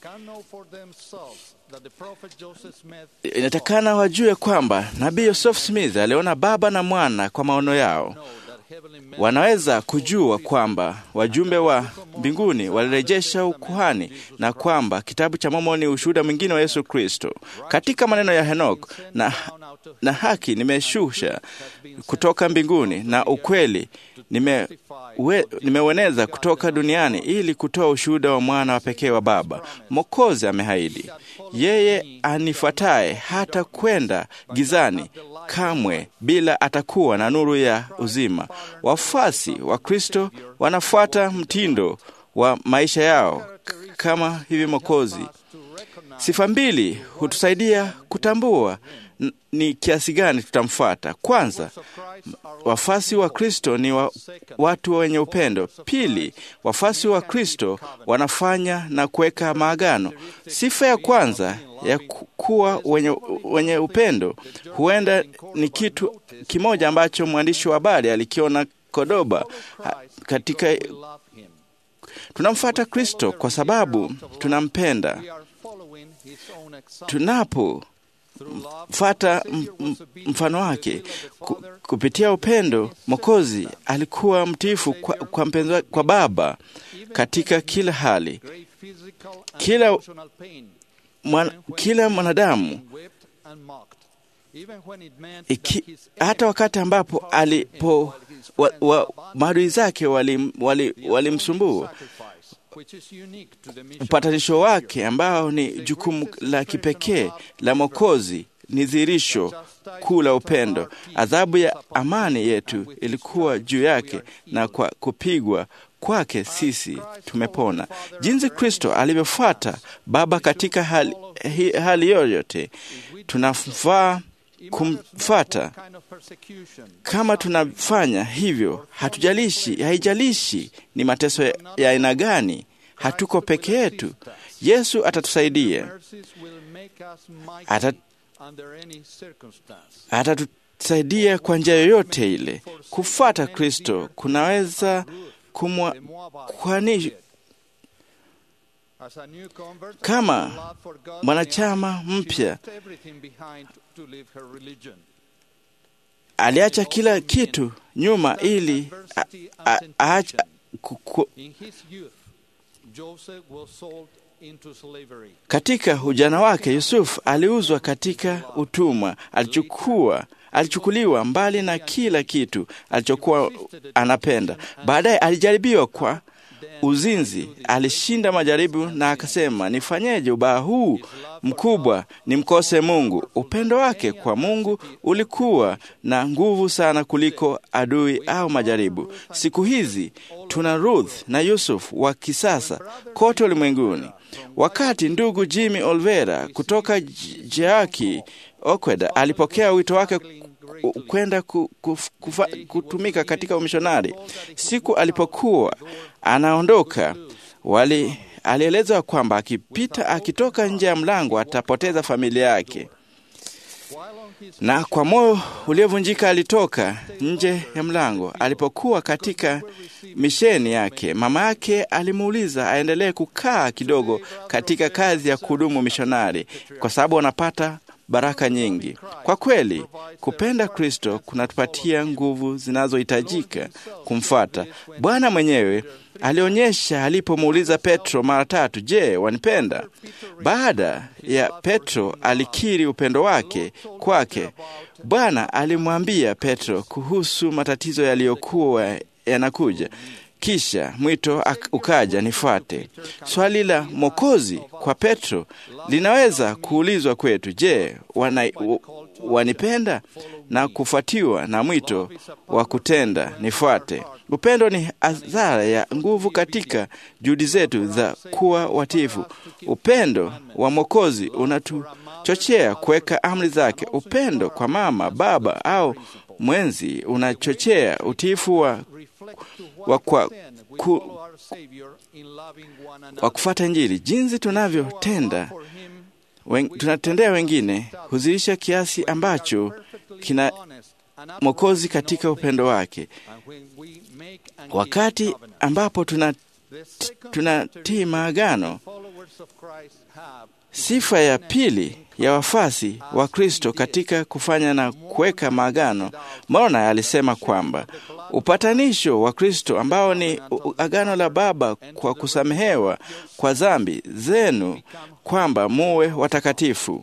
inatakana wajue kwamba nabii Joseph Smith aliona Baba na Mwana kwa maono yao. Wanaweza kujua kwamba wajumbe wa mbinguni walirejesha ukuhani na kwamba kitabu cha Mormoni ni ushuhuda mwingine wa Yesu Kristo. Katika maneno ya Henok, na, na haki nimeshusha kutoka mbinguni na ukweli nime we, nimeueneza kutoka duniani ili kutoa ushuhuda wa mwana wa pekee wa Baba. Mwokozi amehaidi, yeye anifuataye hata kwenda gizani kamwe, bila atakuwa na nuru ya uzima. Wafuasi wa Kristo wanafuata mtindo wa maisha yao kama hivi Mwokozi. Sifa mbili hutusaidia kutambua n- ni kiasi gani tutamfuata. Kwanza, wafasi wa Kristo ni wa, watu wenye upendo. Pili, wafasi wa Kristo wanafanya na kuweka maagano. Sifa ya kwanza ya ku- kuwa wenye, wenye upendo huenda ni kitu kimoja ambacho mwandishi wa habari alikiona Kodoba ha- katika tunamfuata Kristo kwa sababu tunampenda. Tunapofata m- m- mfano wake ku, kupitia upendo, Mwokozi alikuwa mtiifu kwa, kwa, mpenzi wa- kwa Baba katika kila hali. Kila, mwan, kila mwanadamu iki, hata wakati ambapo alipo wa, wa, maadui zake walimsumbua wali, walimsumbua. upatanisho wake ambao ni jukumu la kipekee la Mwokozi ni dhihirisho kuu la upendo. Adhabu ya amani yetu ilikuwa juu yake, na kwa kupigwa kwake sisi tumepona. Jinsi Kristo alivyofuata Baba katika hali, hi- hali yoyote, tunafaa kumfata. Kama tunafanya hivyo, hatujalishi, haijalishi ni mateso ya ya aina gani, hatuko peke yetu. Yesu atatusaidia, Ata- atatusaidia kwa njia yoyote ile. Kufuata Kristo kunaweza kumwa kwani kama mwanachama mpya aliacha kila kitu nyuma ili a- a- aacha ku- ku- katika ujana wake Yusuf aliuzwa katika utumwa, alichukua alichukuliwa mbali na kila kitu alichokuwa anapenda. Baadaye alijaribiwa kwa uzinzi, alishinda majaribu na akasema, nifanyeje ubaya huu mkubwa nimkose Mungu? Upendo wake kwa Mungu ulikuwa na nguvu sana kuliko adui au majaribu. Siku hizi tuna Ruth na Yusuf wa kisasa kote ulimwenguni. Wakati ndugu Jimmy Olvera kutoka Jeaki Okweda alipokea wito wake kwenda ku, ku, kufa, kutumika katika umishonari, siku alipokuwa anaondoka, wali alielezwa kwamba akipita akitoka nje ya mlango atapoteza familia yake, na kwa moyo uliovunjika alitoka nje ya mlango. Alipokuwa katika misheni yake, mama yake alimuuliza aendelee kukaa kidogo katika kazi ya kudumu mishonari kwa sababu anapata baraka nyingi. Kwa kweli, kupenda Kristo kunatupatia nguvu zinazohitajika kumfuata. Bwana mwenyewe alionyesha alipomuuliza Petro mara tatu, je, wanipenda? Baada ya Petro alikiri upendo wake kwake, Bwana alimwambia Petro kuhusu matatizo yaliyokuwa yanakuja. Kisha mwito ukaja, nifuate. Swali la Mwokozi kwa Petro linaweza kuulizwa kwetu, je, wana, wanipenda? Na kufuatiwa na mwito wa kutenda nifuate. Upendo ni azara ya nguvu katika juhudi zetu za kuwa watifu. Upendo wa Mwokozi unatuchochea kuweka amri zake. Upendo kwa mama, baba au mwenzi unachochea utiifu wa wa kwa ku, wa kufuata Injili. Jinsi tunavyotenda wen, tunatendea wengine huzilisha kiasi ambacho kina Mwokozi katika upendo wake. Wakati ambapo tunatii tuna maagano, sifa ya pili ya wafasi wa Kristo katika kufanya na kuweka maagano, Moroni alisema kwamba upatanisho wa Kristo ambao ni agano la Baba kwa kusamehewa kwa dhambi zenu, kwamba muwe watakatifu.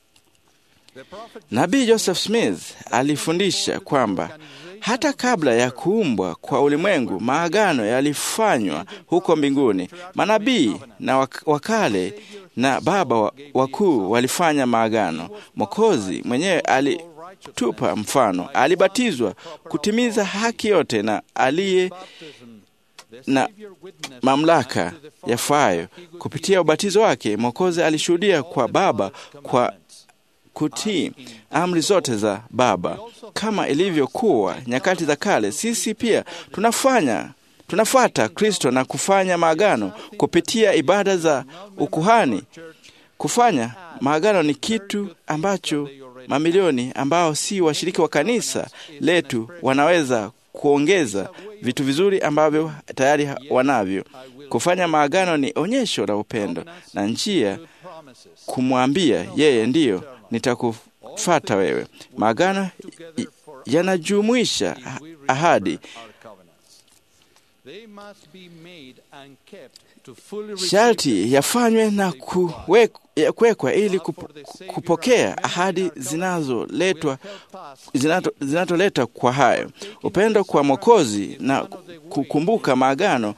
Nabii Joseph Smith alifundisha kwamba hata kabla ya kuumbwa kwa ulimwengu maagano yalifanywa huko mbinguni. Manabii na wakale na baba wakuu walifanya maagano. Mwokozi mwenyewe alitupa mfano, alibatizwa kutimiza haki yote, na aliye na mamlaka yafayo. Kupitia ubatizo wake, Mwokozi alishuhudia kwa Baba kwa kutii amri zote za Baba. Kama ilivyokuwa nyakati za kale, sisi pia tunafanya tunafuata Kristo na kufanya maagano kupitia ibada za ukuhani. Kufanya maagano ni kitu ambacho mamilioni ambao si washiriki wa kanisa letu wanaweza kuongeza vitu vizuri ambavyo tayari wanavyo. Kufanya maagano ni onyesho la upendo na njia kumwambia yeye, ndiyo nitakufata wewe. Maagano yanajumuisha ahadi sharti yafanywe na kuwekwa ili kupokea ahadi zinazoletwa zinatoleta kwa hayo upendo kwa Mwokozi na kukumbuka maagano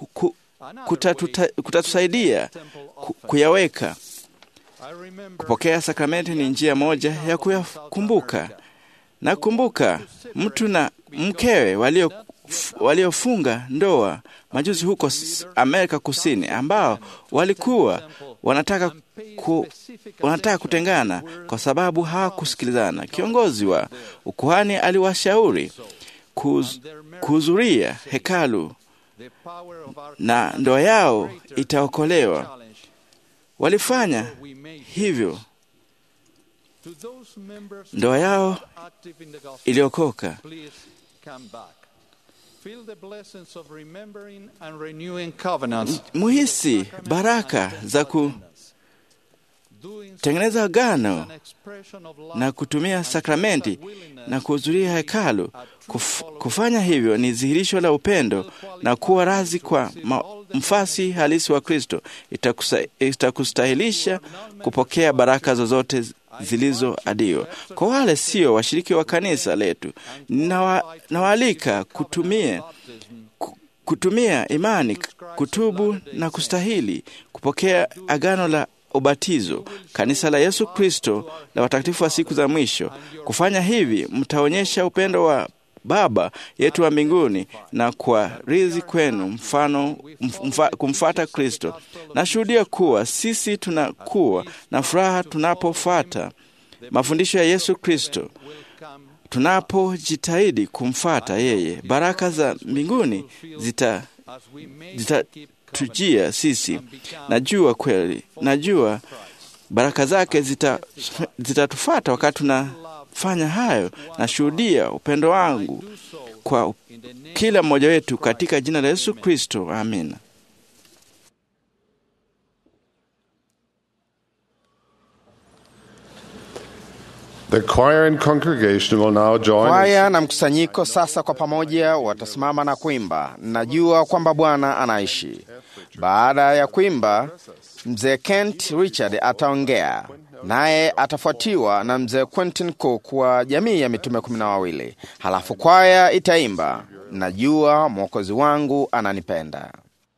kutatusaidia kuyaweka. Kupokea sakramenti ni njia moja ya kuyakumbuka. Nakumbuka mtu na mkewe walio waliofunga ndoa majuzi huko Amerika Kusini, ambao walikuwa wanataka, ku, wanataka kutengana kwa sababu hawakusikilizana. Kiongozi wa ukuhani aliwashauri kuhudhuria hekalu na ndoa yao itaokolewa. Walifanya hivyo, ndoa yao iliokoka. Muhisi baraka za kutengeneza agano na kutumia sakramenti na kuhudhuria hekalu. Kuf, kufanya hivyo ni dhihirisho la upendo na kuwa razi kwa mfasi halisi wa Kristo. Itakustahilisha kupokea baraka zozote zilizoadiwa. Kwa wale sio washiriki wa kanisa letu, nawa- nawaalika kutumia ku- kutumia imani, kutubu na kustahili kupokea agano la ubatizo, kanisa la Yesu Kristo la watakatifu wa siku za mwisho. Kufanya hivi, mtaonyesha upendo wa Baba yetu wa mbinguni na kwa rizi kwenu mfano mfa, kumfata Kristo. Nashuhudia kuwa sisi tunakuwa na furaha tunapofuata mafundisho ya Yesu Kristo, tunapojitahidi kumfata yeye. Baraka za mbinguni zita zitatujia sisi. Najua kweli, najua baraka zake zita zitatufata wakati tunafanya hayo. Nashuhudia upendo wangu kwa kila mmoja wetu katika jina la Yesu Kristo, amina. The choir and congregation will now join. Kwaya na mkusanyiko sasa kwa pamoja watasimama na kuimba, najua kwamba Bwana anaishi. Baada ya kuimba, mzee Kent Richard ataongea, naye atafuatiwa na mzee Quentin Cook wa jamii ya mitume kumi na wawili. Halafu kwaya itaimba, najua mwokozi wangu ananipenda.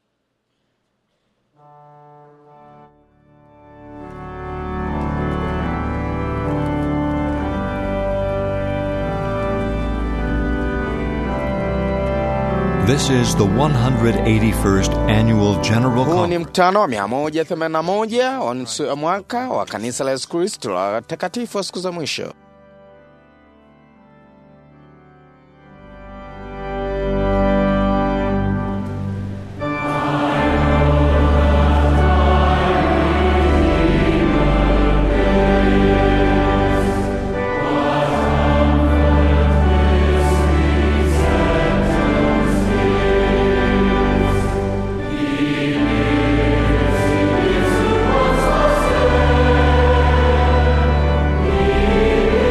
This is the 181st Annual General Huu ni Conference. mkutano wa 181 wa nusu ya mwaka wa kanisa la Yesu Kristo la watakatifu wa siku za mwisho. He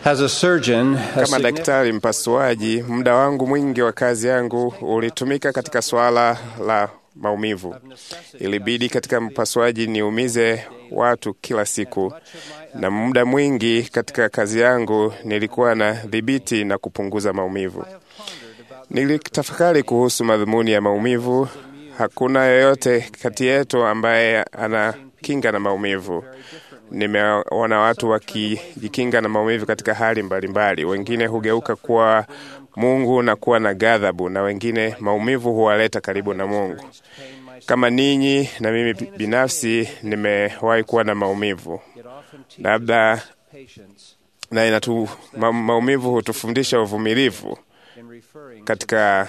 As a surgeon, a Kama significant- daktari mpasuaji, muda wangu mwingi wa kazi yangu ulitumika katika swala la maumivu. Ilibidi katika mpasuaji niumize watu kila siku, na muda mwingi katika kazi yangu nilikuwa na dhibiti na kupunguza maumivu. Nilitafakari kuhusu madhumuni ya maumivu. Hakuna yoyote kati yetu ambaye ana kinga na maumivu. Nimeona watu wakijikinga na maumivu katika hali mbalimbali. Wengine hugeuka kuwa Mungu na kuwa na ghadhabu, na wengine maumivu huwaleta karibu na Mungu. Kama ninyi na mimi binafsi nimewahi kuwa na maumivu, labda na inatu, ma, maumivu hutufundisha uvumilivu katika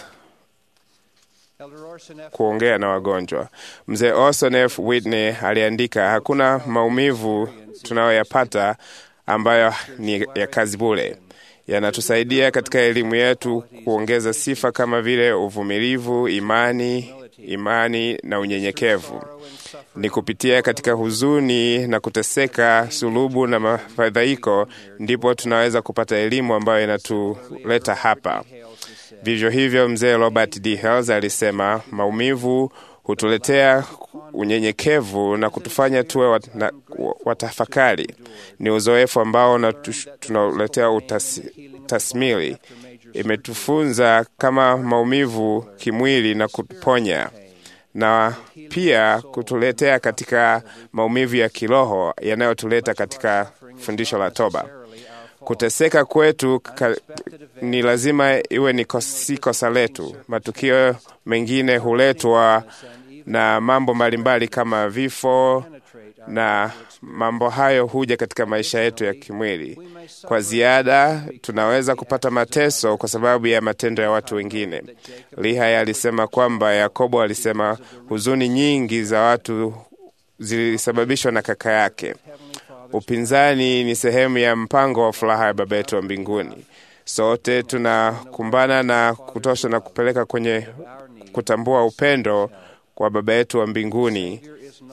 kuongea na wagonjwa. Mzee Orson F. Whitney aliandika, hakuna maumivu tunayoyapata ambayo ni ya kazi bure. Yanatusaidia katika elimu yetu kuongeza sifa kama vile uvumilivu, imani, imani na unyenyekevu. Ni kupitia katika huzuni na kuteseka, sulubu na mafadhaiko, ndipo tunaweza kupata elimu ambayo inatuleta hapa. Vivyo hivyo, mzee Robert D. Hales alisema maumivu hutuletea unyenyekevu na kutufanya tuwe wat, na, watafakari. Ni uzoefu ambao unatu- tunauletea utas, tasmili. Imetufunza kama maumivu kimwili na kuponya na pia kutuletea katika maumivu ya kiroho yanayotuleta katika fundisho la toba. Kuteseka kwetu ka, ni lazima iwe ni kos, si kosa letu. Matukio mengine huletwa na mambo mbalimbali kama vifo, na mambo hayo huja katika maisha yetu ya kimwili. Kwa ziada, tunaweza kupata mateso kwa sababu ya matendo ya watu wengine. Lihaya alisema kwamba Yakobo alisema huzuni nyingi za watu zilisababishwa na kaka yake. Upinzani ni sehemu ya mpango wa furaha ya Baba yetu wa mbinguni. Sote tunakumbana na kutosha na kupeleka kwenye kutambua upendo kwa Baba yetu wa mbinguni,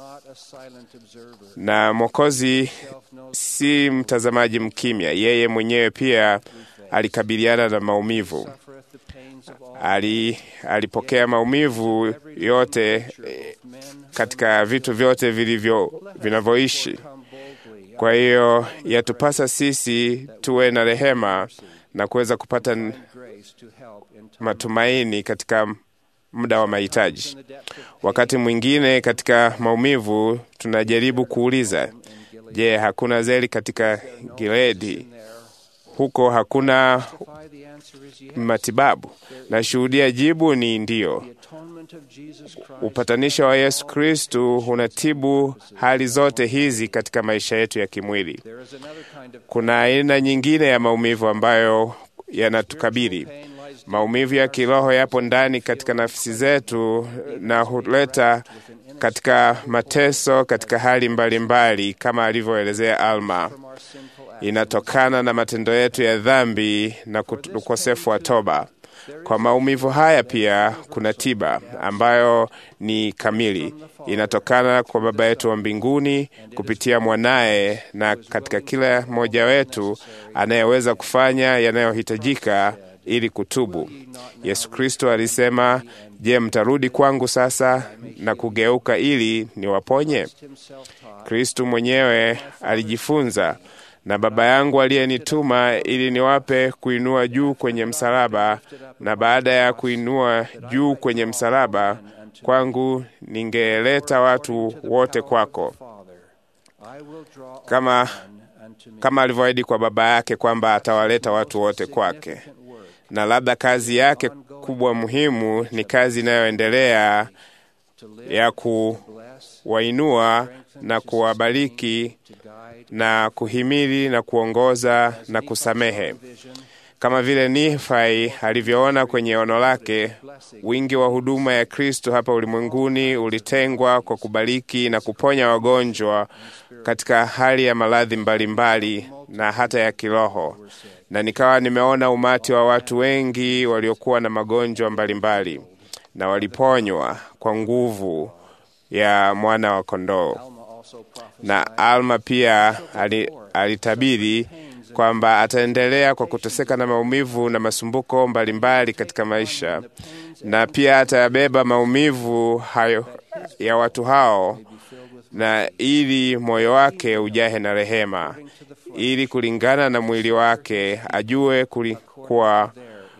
na Mwokozi si mtazamaji mkimya. Yeye mwenyewe pia alikabiliana na maumivu. Ali, alipokea maumivu yote eh, katika vitu vyote vilivyo vinavyoishi. Kwa hiyo yatupasa sisi tuwe na rehema na kuweza kupata n- matumaini katika muda wa mahitaji. Wakati mwingine katika maumivu tunajaribu kuuliza, je, hakuna zeli katika Gileadi? Huko hakuna matibabu? Nashuhudia jibu ni ndiyo. Upatanisho wa Yesu Kristu unatibu hali zote hizi katika maisha yetu ya kimwili. Kuna aina nyingine ya maumivu ambayo yanatukabili. Maumivu ya kiroho yapo ndani katika nafsi zetu na huleta katika mateso katika hali mbalimbali mbali, kama alivyoelezea Alma. Inatokana na matendo yetu ya dhambi na kut- ukosefu wa toba. Kwa maumivu haya pia kuna tiba ambayo ni kamili, inatokana kwa Baba yetu wa mbinguni kupitia mwanaye, na katika kila mmoja wetu anayeweza kufanya yanayohitajika ili kutubu. Yesu Kristo alisema, Je, mtarudi kwangu sasa na kugeuka ili niwaponye? Kristo mwenyewe alijifunza na Baba yangu aliyenituma ili niwape kuinua juu kwenye msalaba, na baada ya kuinua juu kwenye msalaba kwangu, ningeleta watu wote kwako, kama, kama alivyoahidi kwa Baba yake kwamba atawaleta watu wote kwake. Na labda kazi yake kubwa muhimu ni kazi inayoendelea ya kuwainua na kuwabariki na kuhimili na kuongoza na kusamehe, kama vile Nifai alivyoona kwenye ono lake. Wingi wa huduma ya Kristo hapa ulimwenguni ulitengwa kwa kubariki na kuponya wagonjwa katika hali ya maradhi mbalimbali na hata ya kiroho, na nikawa nimeona umati wa watu wengi waliokuwa na magonjwa mbalimbali na waliponywa kwa nguvu ya mwana wa kondoo na Alma pia alitabiri kwamba ataendelea kwa kuteseka na maumivu na masumbuko mbalimbali katika maisha, na pia atayabeba maumivu hayo ya watu hao, na ili moyo wake ujahe na rehema, ili kulingana na mwili wake ajue kulikuwa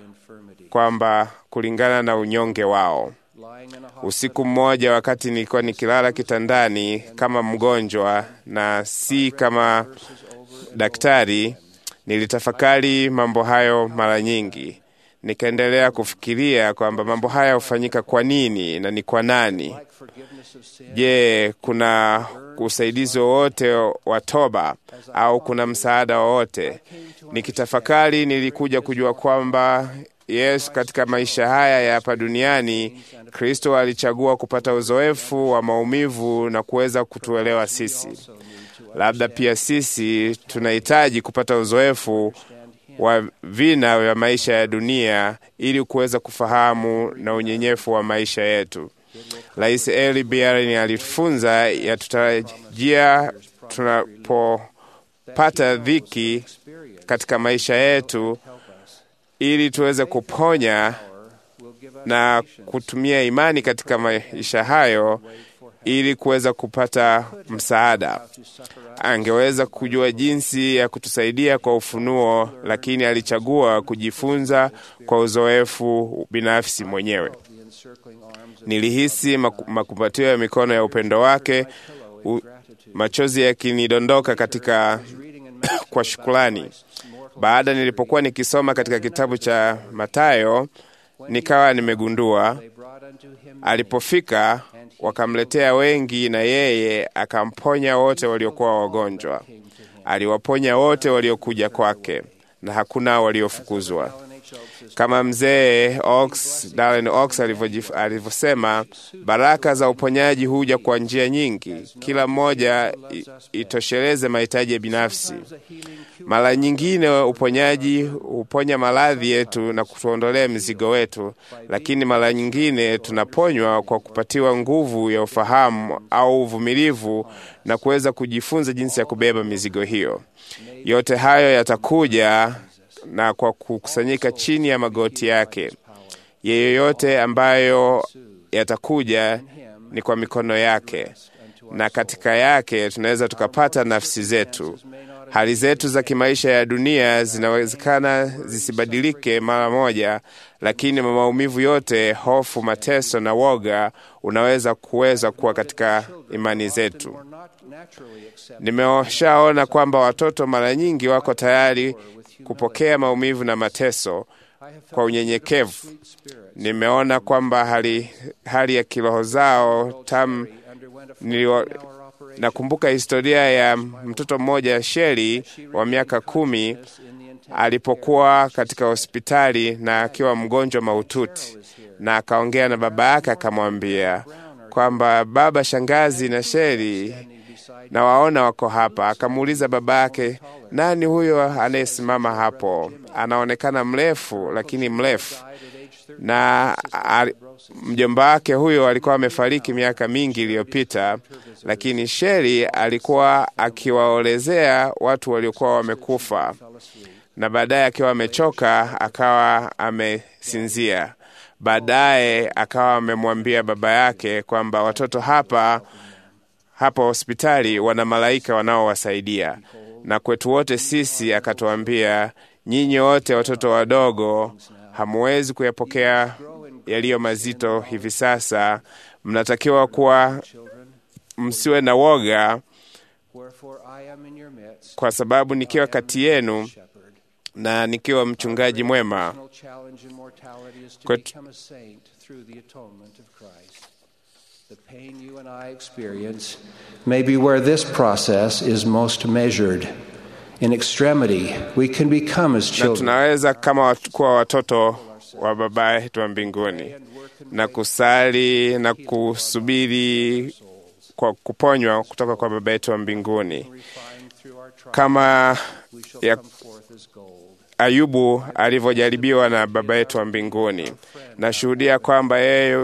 kwamba kulingana na unyonge wao. Usiku mmoja, wakati nilikuwa nikilala kitandani kama mgonjwa na si kama daktari, nilitafakari mambo hayo mara nyingi. Nikaendelea kufikiria kwamba mambo haya hufanyika kwa nini na ni kwa nani? Je, kuna usaidizi wowote wa toba au kuna msaada wowote? Nikitafakari, nilikuja kujua kwamba Yesu katika maisha haya ya hapa duniani, Kristo alichagua kupata uzoefu wa maumivu na kuweza kutuelewa sisi. Labda pia sisi tunahitaji kupata uzoefu wa vina vya maisha ya dunia ili kuweza kufahamu na unyenyefu wa maisha yetu. Rais Eli Biarin alitufunza yatutarajia tunapopata dhiki katika maisha yetu ili tuweze kuponya na kutumia imani katika maisha hayo ili kuweza kupata msaada. Angeweza kujua jinsi ya kutusaidia kwa ufunuo, lakini alichagua kujifunza kwa uzoefu binafsi mwenyewe. Nilihisi makumbatio ya mikono ya upendo wake, u, machozi yakinidondoka katika kwa shukrani. Baada nilipokuwa nikisoma katika kitabu cha Mathayo, nikawa nimegundua alipofika, wakamletea wengi, na yeye akamponya wote waliokuwa wagonjwa. Aliwaponya wote waliokuja kwake, na hakuna waliofukuzwa. Kama mzee Ox, Darren Ox alivyosema, baraka za uponyaji huja kwa njia nyingi, kila mmoja itosheleze mahitaji ya binafsi. Mara nyingine uponyaji huponya maradhi yetu na kutuondolea mizigo wetu, lakini mara nyingine tunaponywa kwa kupatiwa nguvu ya ufahamu au uvumilivu na kuweza kujifunza jinsi ya kubeba mizigo hiyo. Yote hayo yatakuja na kwa kukusanyika chini ya magoti yake. Yeyote ambayo yatakuja ni kwa mikono yake, na katika yake tunaweza tukapata nafsi zetu. Hali zetu za kimaisha ya dunia zinawezekana zisibadilike mara moja, lakini maumivu yote, hofu, mateso na woga unaweza kuweza kuwa katika imani zetu. Nimeshaona kwamba watoto mara nyingi wako tayari kupokea maumivu na mateso kwa unyenyekevu. Nimeona kwamba hali, hali ya kiroho zao tam niliwa, nakumbuka historia ya mtoto mmoja Sheri wa miaka kumi alipokuwa katika hospitali na akiwa mgonjwa mahututi, na akaongea na baba yake akamwambia kwamba baba, shangazi na Sheri na waona wako hapa. Akamuuliza baba yake, nani huyo anayesimama hapo? Anaonekana mrefu, lakini mrefu. Na mjomba wake huyo alikuwa amefariki miaka mingi iliyopita, lakini Sheri alikuwa akiwaolezea watu waliokuwa wamekufa, na baadaye akiwa amechoka akawa amesinzia. Baadaye akawa amemwambia baba yake kwamba watoto hapa hapa hospitali wana malaika wanaowasaidia, na kwetu wote sisi akatuambia, nyinyi wote watoto wadogo hamuwezi kuyapokea yaliyo mazito hivi sasa. Mnatakiwa kuwa msiwe na woga, kwa sababu nikiwa kati yenu na nikiwa mchungaji mwema kwetu The pain you and I experience may be where this process is most measured. In extremity, we can become as na children. tunaweza kama wat- kuwa watoto wa baba yetu wa mbinguni na kusali na kusubiri kwa kuponywa kutoka kwa baba yetu wa mbinguni kama ya Ayubu alivyojaribiwa na baba yetu wa mbinguni. Nashuhudia kwamba yeye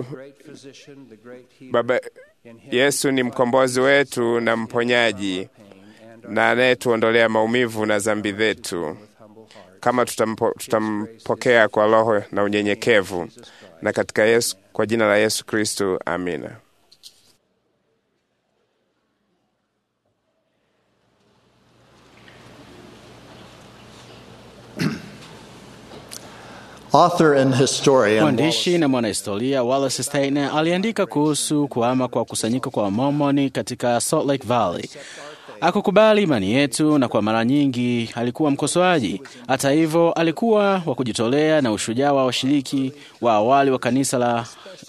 baba Yesu ni mkombozi wetu na mponyaji, na anayetuondolea maumivu na dhambi zetu, kama tutampo, tutampokea kwa roho na unyenyekevu, na katika Yesu, kwa jina la Yesu Kristo, amina. Author and historian Mwandishi na mwanahistoria Wallace Steiner aliandika kuhusu kuhama kwa kusanyiko kwa Wamormoni katika Salt Lake Valley. Akukubali imani yetu na kwa mara nyingi alikuwa mkosoaji. Hata hivyo, alikuwa wa kujitolea na ushujaa wa washiriki wa awali wa kanisa la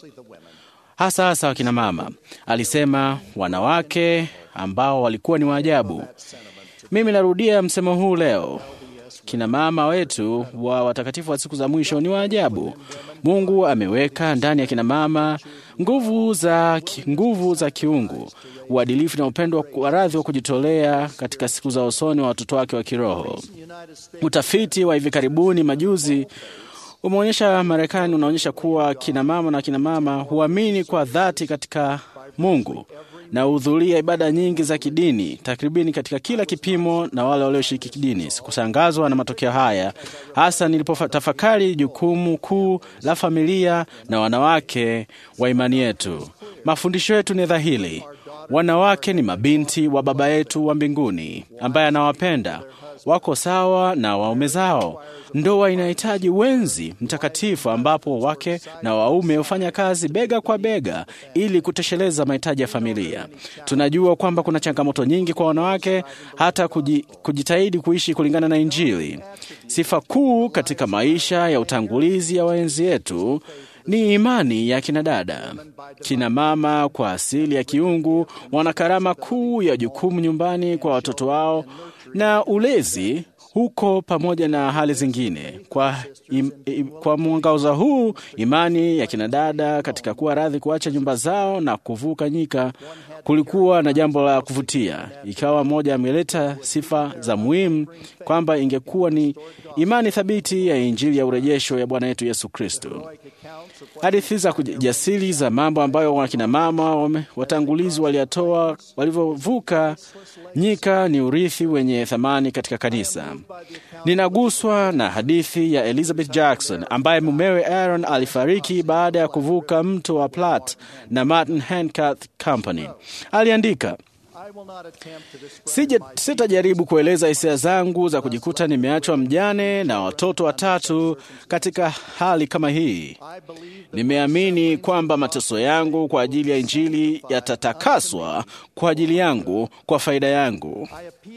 hasa hasa wakina mama. Alisema wanawake ambao walikuwa ni waajabu. Mimi narudia msemo huu leo. Kina mama wetu wa watakatifu wa siku za mwisho ni waajabu. Mungu ameweka ndani ya kina mama nguvu za, nguvu za kiungu, uadilifu na upendo wa radhi wa kujitolea katika siku za usoni wa watoto wake wa kiroho. Utafiti wa hivi karibuni majuzi umeonyesha Marekani unaonyesha kuwa kina mama na kina mama huamini kwa dhati katika Mungu na hudhuria ibada nyingi za kidini takribini katika kila kipimo na wale walioshiriki kidini. Sikushangazwa na matokeo haya, hasa nilipotafakari jukumu kuu la familia na wanawake wa imani yetu. Mafundisho yetu ni dhahiri: wanawake ni mabinti wa Baba yetu wa mbinguni ambaye anawapenda, wako sawa na waume zao. Ndoa inahitaji wenzi mtakatifu ambapo wake na waume hufanya kazi bega kwa bega ili kutosheleza mahitaji ya familia. Tunajua kwamba kuna changamoto nyingi kwa wanawake hata kuji, kujitahidi kuishi kulingana na Injili. Sifa kuu katika maisha ya utangulizi ya waenzi yetu ni imani ya kina dada. Kina mama kwa asili ya kiungu wana karama kuu ya jukumu nyumbani kwa watoto wao na ulezi huko pamoja na hali zingine. Kwa, im, im, kwa mwangaza huu, imani ya kinadada katika kuwa radhi kuacha nyumba zao na kuvuka nyika kulikuwa na jambo la kuvutia. Ikawa moja ameleta sifa za muhimu kwamba ingekuwa ni imani thabiti ya Injili ya urejesho ya Bwana wetu Yesu Kristo. Hadithi za kujasiri za mambo ambayo wakina mama watangulizi waliyatoa walivyovuka nyika ni urithi wenye thamani katika kanisa. Ninaguswa na hadithi ya Elizabeth Jackson ambaye mumewe Aaron alifariki baada ya kuvuka mto wa Platte na Martin Handcuff Company. Aliandika, sitajaribu kueleza hisia zangu za kujikuta nimeachwa mjane na watoto watatu katika hali kama hii. Nimeamini kwamba mateso yangu kwa ajili ya Injili yatatakaswa kwa ajili yangu, kwa faida yangu.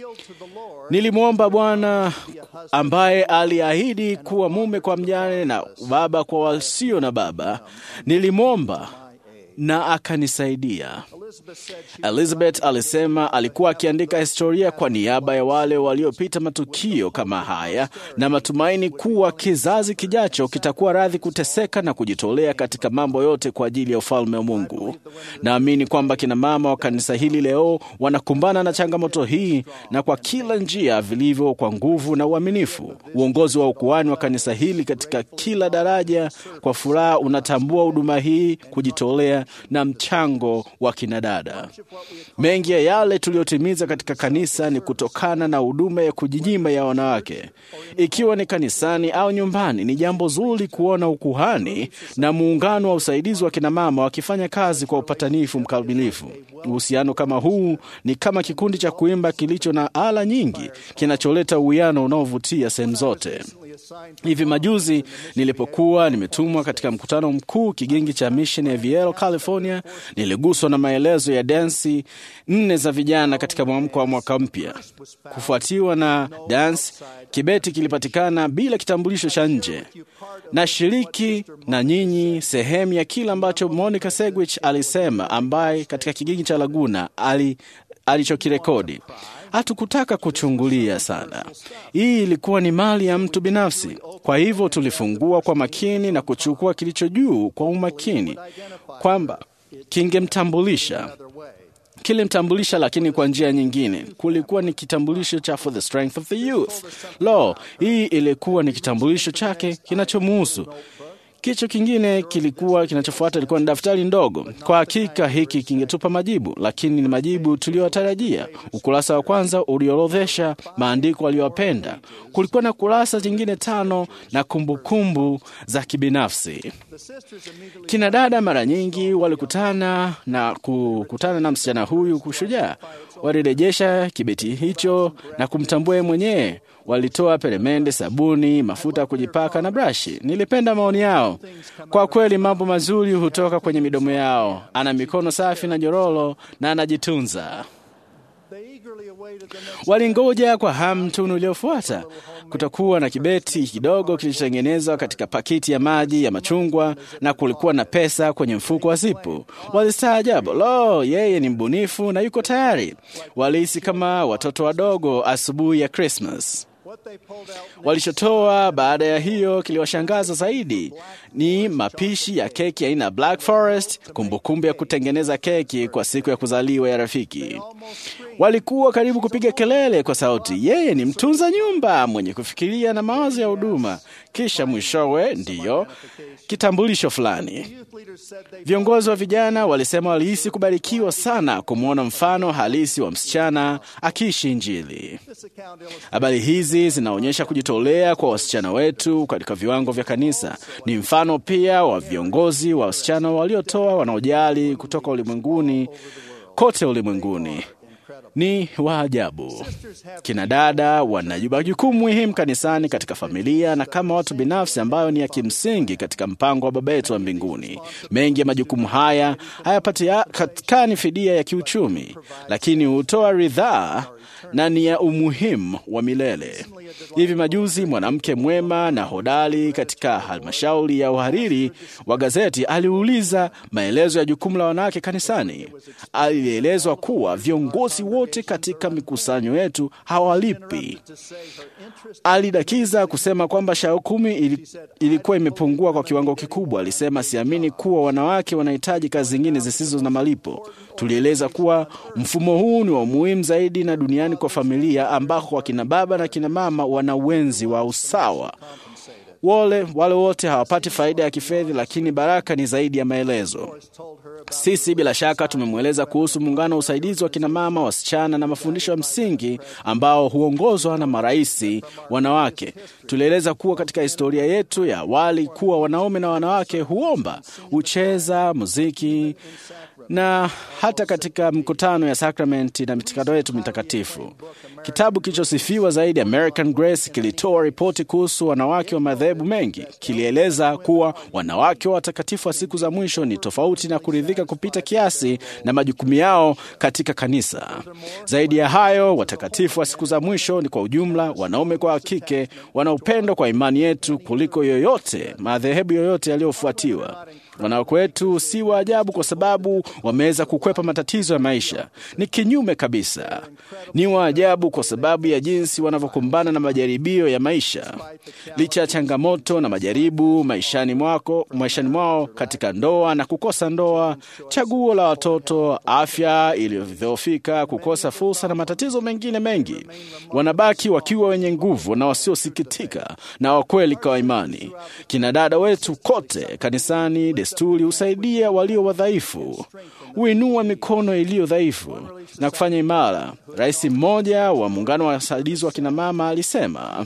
Nilimwomba Bwana ambaye aliahidi kuwa mume kwa mjane na baba kwa wasio na baba. Nilimwomba na akanisaidia. Elizabeth alisema alikuwa akiandika historia kwa niaba ya wale waliopita matukio kama haya na matumaini kuwa kizazi kijacho kitakuwa radhi kuteseka na kujitolea katika mambo yote kwa ajili ya ufalme wa Mungu. Naamini kwamba kina mama wa kanisa hili leo wanakumbana na changamoto hii na kwa kila njia vilivyo, kwa nguvu na uaminifu. Uongozi wa ukuhani wa kanisa hili katika kila daraja kwa furaha unatambua huduma hii, kujitolea na mchango wa kinadada. Mengi ya yale tuliyotimiza katika kanisa ni kutokana na huduma ya kujinyima ya wanawake, ikiwa ni kanisani au nyumbani. Ni jambo zuri kuona ukuhani na muungano wa usaidizi wa kinamama wakifanya kazi kwa upatanifu mkamilifu. Uhusiano kama huu ni kama kikundi cha kuimba kilicho na ala nyingi, kinacholeta uwiano unaovutia sehemu zote. Hivi majuzi nilipokuwa nimetumwa katika mkutano mkuu kigingi cha mission ya VL California, niliguswa na maelezo ya dansi nne za vijana katika mwamko wa mwaka mpya. Kufuatiwa na dansi, kibeti kilipatikana bila kitambulisho cha nje. Nashiriki na nyinyi sehemu ya kile ambacho Monica Segwich alisema, ambaye katika kigingi cha Laguna ali alichokirekodi. Hatukutaka kuchungulia sana. Hii ilikuwa ni mali ya mtu binafsi. Kwa hivyo tulifungua kwa makini na kuchukua kilicho juu kwa umakini, kwamba kingemtambulisha kilimtambulisha, lakini kwa njia nyingine. Kulikuwa ni kitambulisho cha for the strength of the youth. Lo, hii ilikuwa ni kitambulisho chake kinachomuhusu Kichwa kingine kilikuwa kinachofuata ilikuwa ni daftari ndogo. Kwa hakika hiki kingetupa majibu, lakini ni majibu tuliyotarajia. Ukurasa wa kwanza uliorodhesha maandiko aliyopenda. Kulikuwa na kurasa zingine tano na kumbukumbu za kibinafsi. Kina dada mara nyingi walikutana na kukutana na msichana huyu kushujaa, walirejesha kibeti hicho na kumtambua yeye mwenyewe walitoa peremende, sabuni, mafuta ya kujipaka na brashi. Nilipenda maoni yao. Kwa kweli, mambo mazuri hutoka kwenye midomo yao. Ana mikono safi na nyororo na anajitunza. Walingoja kwa hamu tunu iliyofuata. Kutakuwa na kibeti kidogo kilichotengenezwa katika pakiti ya maji ya machungwa, na kulikuwa na pesa kwenye mfuko wa zipu. Walistaajabu, lo, yeye ni mbunifu na yuko tayari. Walihisi kama watoto wadogo asubuhi ya Krismas. Walichotoa baada ya hiyo kiliwashangaza zaidi ni mapishi ya keki aina ya Black Forest, kumbukumbu ya kutengeneza keki kwa siku ya kuzaliwa ya rafiki. Walikuwa karibu kupiga kelele kwa sauti, yeye ni mtunza nyumba mwenye kufikiria na mawazo ya huduma. Kisha mwishowe, ndiyo kitambulisho fulani. Viongozi wa vijana walisema walihisi kubarikiwa sana kumwona mfano halisi wa msichana akiishi Injili. Habari hizi zinaonyesha kujitolea kwa wasichana wetu katika viwango vya kanisa. Ni mfano pia wa viongozi wa wasichana waliotoa, wanaojali kutoka ulimwenguni kote ulimwenguni ni wa ajabu. Kina dada wana jukumu muhimu kanisani, katika familia na kama watu binafsi, ambayo ni ya kimsingi katika mpango wa Baba yetu wa mbinguni. Mengi ya majukumu haya hayapatikani fidia ya kiuchumi, lakini hutoa ridhaa na ni ya umuhimu wa milele. Hivi majuzi mwanamke mwema na hodari katika halmashauri ya uhariri wa gazeti aliuliza maelezo ya jukumu la wanawake kanisani. Alielezwa kuwa viongozi wote katika mikusanyo yetu hawalipi. Alidakiza kusema kwamba shauku ilikuwa imepungua kwa kiwango kikubwa. Alisema, siamini kuwa wanawake wanahitaji kazi zingine zisizo na malipo. Tulieleza kuwa mfumo huu ni wa muhimu zaidi na duniani kwa familia ambako wakina baba na kina mama wana uwenzi wa usawa. Wale, wale wote hawapati faida ya kifedha, lakini baraka ni zaidi ya maelezo. Sisi bila shaka tumemweleza kuhusu muungano wa usaidizi wa kinamama, wasichana na mafundisho ya msingi ambao huongozwa na maraisi wanawake. Tulieleza kuwa katika historia yetu ya awali kuwa wanaume na wanawake huomba, hucheza muziki na hata katika mkutano ya sakramenti na mitikado yetu mitakatifu. Kitabu kilichosifiwa zaidi American Grace kilitoa ripoti kuhusu wanawake wa madhehebu mengi. Kilieleza kuwa wanawake wa watakatifu wa siku za mwisho ni tofauti na kuridhika kupita kiasi na majukumu yao katika kanisa. Zaidi ya hayo, watakatifu wa siku za mwisho ni kwa ujumla wanaume kwa kike, wana upendo kwa imani yetu kuliko yoyote madhehebu yoyote yaliyofuatiwa. Wanawake wetu si wa ajabu kwa sababu wameweza kukwepa matatizo ya maisha. Ni kinyume kabisa, ni wa ajabu kwa sababu ya jinsi wanavyokumbana na majaribio ya maisha. Licha ya changamoto na majaribu maishani mwako, maishani mwao, katika ndoa na kukosa ndoa, chaguo la watoto, afya iliyodhoofika, kukosa fursa na matatizo mengine mengi, wanabaki wakiwa wenye nguvu na wasiosikitika na wakweli kwa imani. Kina dada wetu kote kanisani desturi husaidia walio wadhaifu, huinua mikono iliyo dhaifu na kufanya imara. Rais mmoja wa muungano wa wasaidizi wa kinamama alisema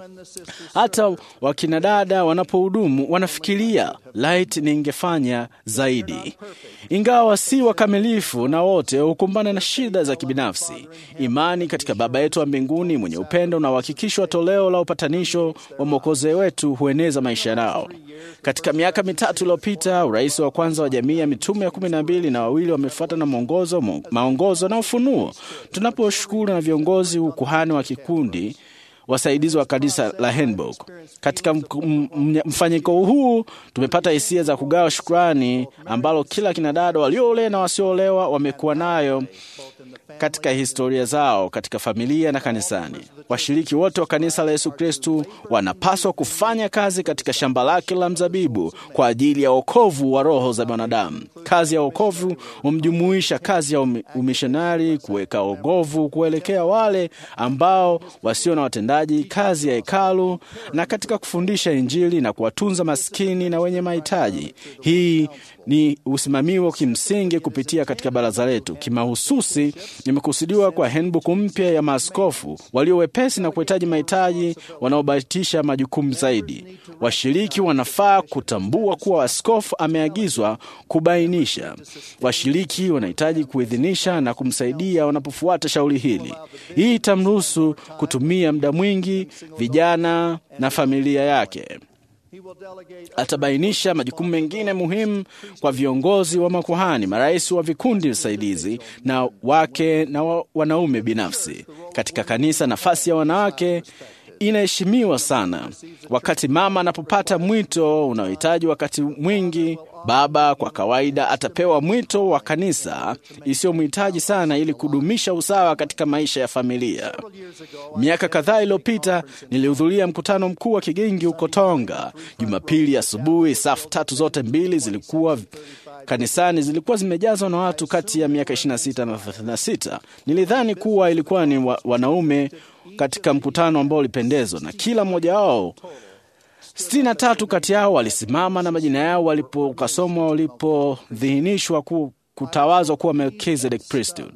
hata wakinadada wanapohudumu wanafikiria light, ningefanya zaidi. Ingawa si wakamilifu na wote hukumbana na shida za kibinafsi, imani katika Baba yetu wa mbinguni mwenye upendo na uhakikisho wa toleo la upatanisho wa Mwokozi wetu hueneza maisha yao. Katika miaka mitatu iliyopita, urais wa kwanza wa jamii ya mitume ya kumi na mbili na wawili wamefuata na mwongozo, maongozo na ufunuo. Tunaposhukuru na viongozi ukuhani wa kikundi wasaidizi wa kanisa la Hamburg. Katika mfanyiko huu tumepata hisia za kugawa shukrani ambalo kila kinadada walioolewa na wasioolewa wamekuwa nayo katika historia zao katika familia na kanisani. Washiriki wote wa kanisa la Yesu Kristu wanapaswa kufanya kazi katika shamba lake la mzabibu kwa ajili ya wokovu wa roho za wanadamu. Kazi ya wokovu humjumuisha kazi ya umi- umishonari, kuweka wokovu kuelekea wale ambao wasio na watendaji, kazi ya hekalu na katika kufundisha Injili na kuwatunza maskini na wenye mahitaji. Hii ni usimamiwa kimsingi kupitia katika baraza letu. Kimahususi imekusudiwa kwa handbook mpya ya maaskofu walio wepesi na kuhitaji mahitaji wanaobatisha majukumu zaidi. Washiriki wanafaa kutambua kuwa askofu ameagizwa kubainisha. Washiriki wanahitaji kuidhinisha na kumsaidia wanapofuata shauri hili. Hii itamruhusu kutumia muda mwingi vijana na familia yake. Atabainisha majukumu mengine muhimu kwa viongozi wa makuhani, marais wa vikundi visaidizi na wake na wa, wanaume binafsi katika kanisa. Nafasi ya wanawake inaheshimiwa sana. Wakati mama anapopata mwito unaohitaji wakati mwingi, baba kwa kawaida atapewa mwito wa kanisa isiyomhitaji sana, ili kudumisha usawa katika maisha ya familia. Miaka kadhaa iliyopita nilihudhuria mkutano mkuu wa Kigingi huko Tonga. Jumapili asubuhi, safu tatu zote mbili zilikuwa kanisani zilikuwa zimejazwa na watu kati ya miaka 26 na 36. Nilidhani kuwa ilikuwa ni wa, wanaume katika mkutano ambao ulipendezwa na kila mmoja wao. sitini na tatu kati yao walisimama na majina yao walipokasomwa walipodhihinishwa ku, kutawazwa kuwa Melkizedek priesthood.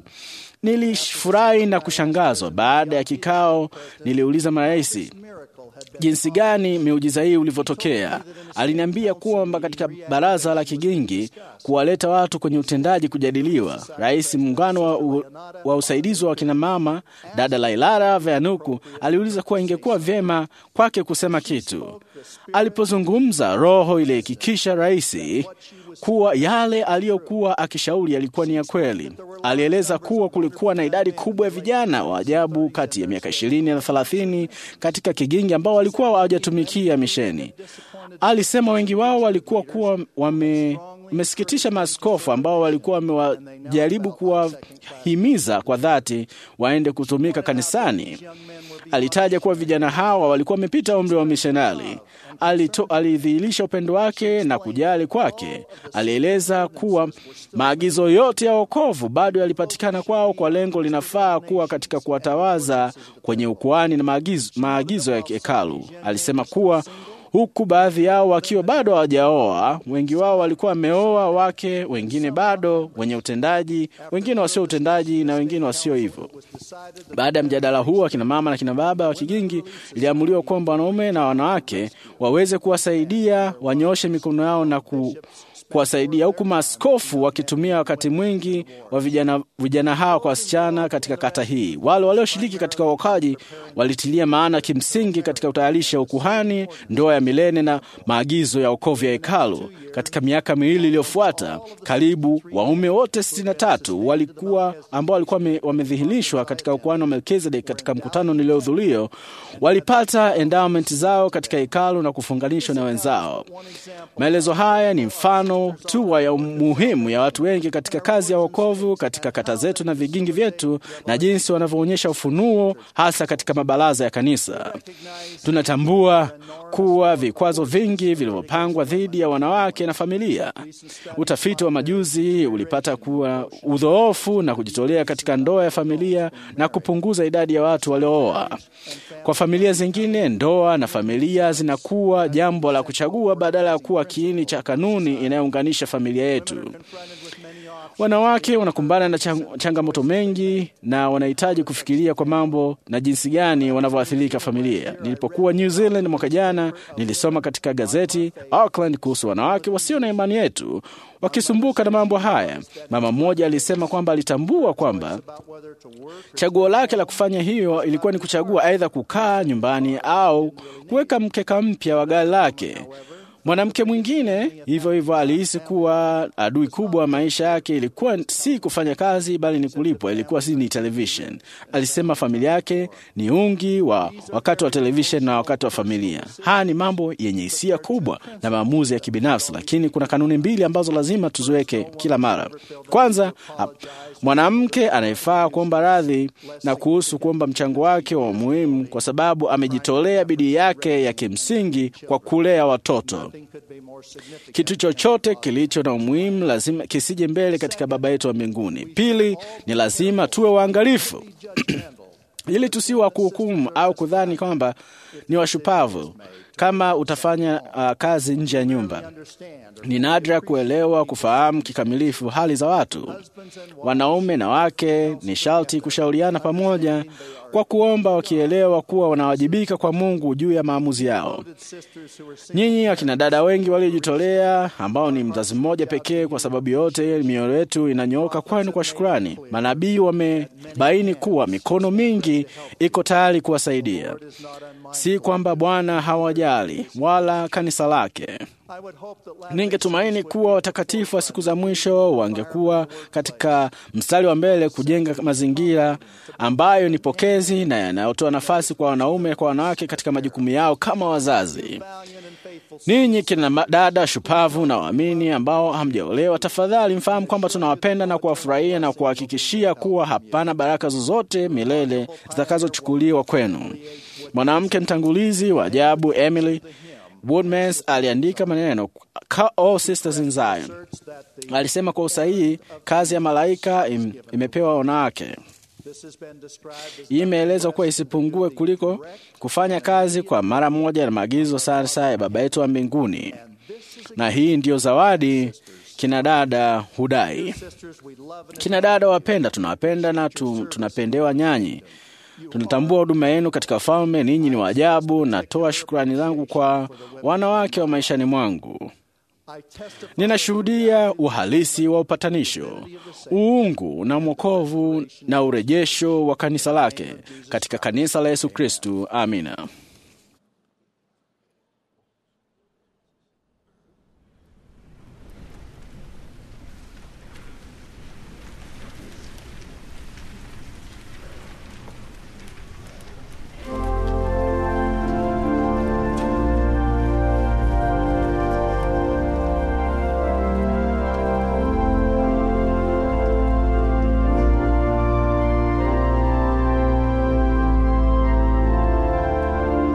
Nilifurahi na kushangazwa. Baada ya kikao, niliuliza marais jinsi gani miujiza hii ulivyotokea. Aliniambia kwamba katika baraza la Kigingi kuwaleta watu kwenye utendaji kujadiliwa. Rais muungano wa, u, wa usaidizi wa kina mama dada Lailara Veanuku aliuliza kuwa ingekuwa vyema kwake kusema kitu. Alipozungumza, roho ilihakikisha rais kuwa yale aliyokuwa akishauri yalikuwa ni ya kweli. Alieleza kuwa kulikuwa na idadi kubwa ya vijana wa ajabu kati ya miaka ishirini na thelathini katika Kigingi ambao walikuwa hawajatumikia misheni. Alisema wengi wao walikuwa kuwa wame umesikitisha maaskofu ambao walikuwa wamewajaribu kuwahimiza kwa dhati waende kutumika kanisani. Alitaja kuwa vijana hawa walikuwa wamepita umri wa mishonari. Alidhihirisha upendo wake na kujali kwake. Alieleza kuwa maagizo yote ya wokovu bado yalipatikana kwao kwa lengo linafaa kuwa katika kuwatawaza kwenye ukuani na maagizo, maagizo ya hekalu. Alisema kuwa huku baadhi yao wakiwa bado hawajaoa. Wengi wao walikuwa wameoa wake, wengine bado wenye utendaji, wengine wasio utendaji na wengine wasio hivyo. Baada ya mjadala huu, akina mama na kina baba wa Kigingi iliamuliwa kwamba wanaume na wanawake waweze kuwasaidia wanyooshe mikono yao na ku kuwasaidia huku maaskofu wakitumia wakati mwingi wa vijana, vijana hawa kwa wasichana katika kata hii. Wale walioshiriki katika uokaji walitilia maana kimsingi katika utayarisha ukuhani, ndoa ya milele na maagizo ya wokovu ya hekalu. Katika miaka miwili iliyofuata, karibu waume wote 63 walikuwa ambao walikuwa wamedhihirishwa katika ukuhani wa Melkizedek katika mkutano niliohudhuria walipata endowment zao katika hekalu na kufunganishwa na wenzao. Maelezo haya ni mfano tu ya muhimu ya watu wengi katika kazi ya wokovu katika kata zetu na vigingi vyetu na jinsi wanavyoonyesha ufunuo hasa katika mabaraza ya kanisa. Tunatambua kuwa vikwazo vingi vilivyopangwa dhidi ya wanawake na familia. Utafiti wa majuzi ulipata kuwa udhoofu na kujitolea katika ndoa ya familia na kupunguza idadi ya watu waliooa. Kwa familia zingine, ndoa na familia zinakuwa jambo la kuchagua badala ya kuwa kiini cha kanuni inayounganisha familia yetu. Wanawake wanakumbana na chang changamoto mengi na wanahitaji kufikiria kwa mambo na jinsi gani wanavyoathirika familia. Nilipokuwa New Zealand mwaka jana, nilisoma katika gazeti Auckland kuhusu wanawake wasio na imani yetu wakisumbuka na mambo haya. Mama mmoja alisema kwamba alitambua kwamba chaguo lake la kufanya hiyo ilikuwa ni kuchagua aidha kukaa nyumbani au kuweka mkeka mpya wa gari lake. Mwanamke mwingine hivyo hivyo alihisi kuwa adui kubwa wa maisha yake ilikuwa si kufanya kazi, bali ni kulipwa. Ilikuwa si ni television. Alisema familia yake ni ungi wa wakati wa television na wakati wa familia. Haya ni mambo yenye hisia kubwa na maamuzi ya kibinafsi, lakini kuna kanuni mbili ambazo lazima tuziweke kila mara. Kwanza, mwanamke anayefaa kuomba radhi na kuhusu kuomba mchango wake wa muhimu, kwa sababu amejitolea bidii yake ya kimsingi kwa kulea watoto. Kitu chochote kilicho na umuhimu lazima kisije mbele katika Baba yetu wa mbinguni. Pili, ni lazima tuwe waangalifu ili tusiwa kuhukumu au kudhani kwamba ni washupavu kama utafanya uh, kazi nje ya nyumba. Ni nadra kuelewa, kufahamu kikamilifu hali za watu. Wanaume na wake ni sharti kushauriana pamoja kwa kuomba, wakielewa kuwa wanawajibika kwa Mungu juu ya maamuzi yao. Nyinyi akina dada wengi waliojitolea, ambao ni mzazi mmoja pekee, kwa sababu yote mioyo yetu inanyooka kwenu kwa shukrani. Manabii wamebaini kuwa mikono mingi iko tayari kuwasaidia. Si kwamba Bwana hawajali wala kanisa lake. Ningetumaini kuwa watakatifu wa siku za mwisho wangekuwa katika mstari wa mbele kujenga mazingira ambayo ni pokezi na yanayotoa nafasi kwa wanaume kwa wanawake katika majukumu yao kama wazazi. Ninyi kina dada shupavu na waamini ambao hamjaolewa, tafadhali mfahamu kwamba tunawapenda na kuwafurahia na kuhakikishia kuwa hapana baraka zozote milele zitakazochukuliwa kwenu. Mwanamke mtangulizi wa ajabu Emily Woodmans aliandika maneno All Sisters in Zion. Alisema kwa usahihi, kazi ya malaika im, imepewa wanawake. Hii imeelezwa kuwa isipungue kuliko kufanya kazi kwa mara moja na maagizo sasa ya Baba yetu wa mbinguni, na hii ndiyo zawadi kina dada hudai. Kina dada wapenda, tunawapenda na tu, tunapendewa nyanyi tunatambua huduma yenu katika ufalme. Ninyi ni waajabu. Natoa shukrani zangu kwa wanawake wa maishani mwangu. Ninashuhudia uhalisi wa upatanisho, uungu na mwokovu na urejesho wa kanisa lake katika kanisa la Yesu Kristu. Amina. Thank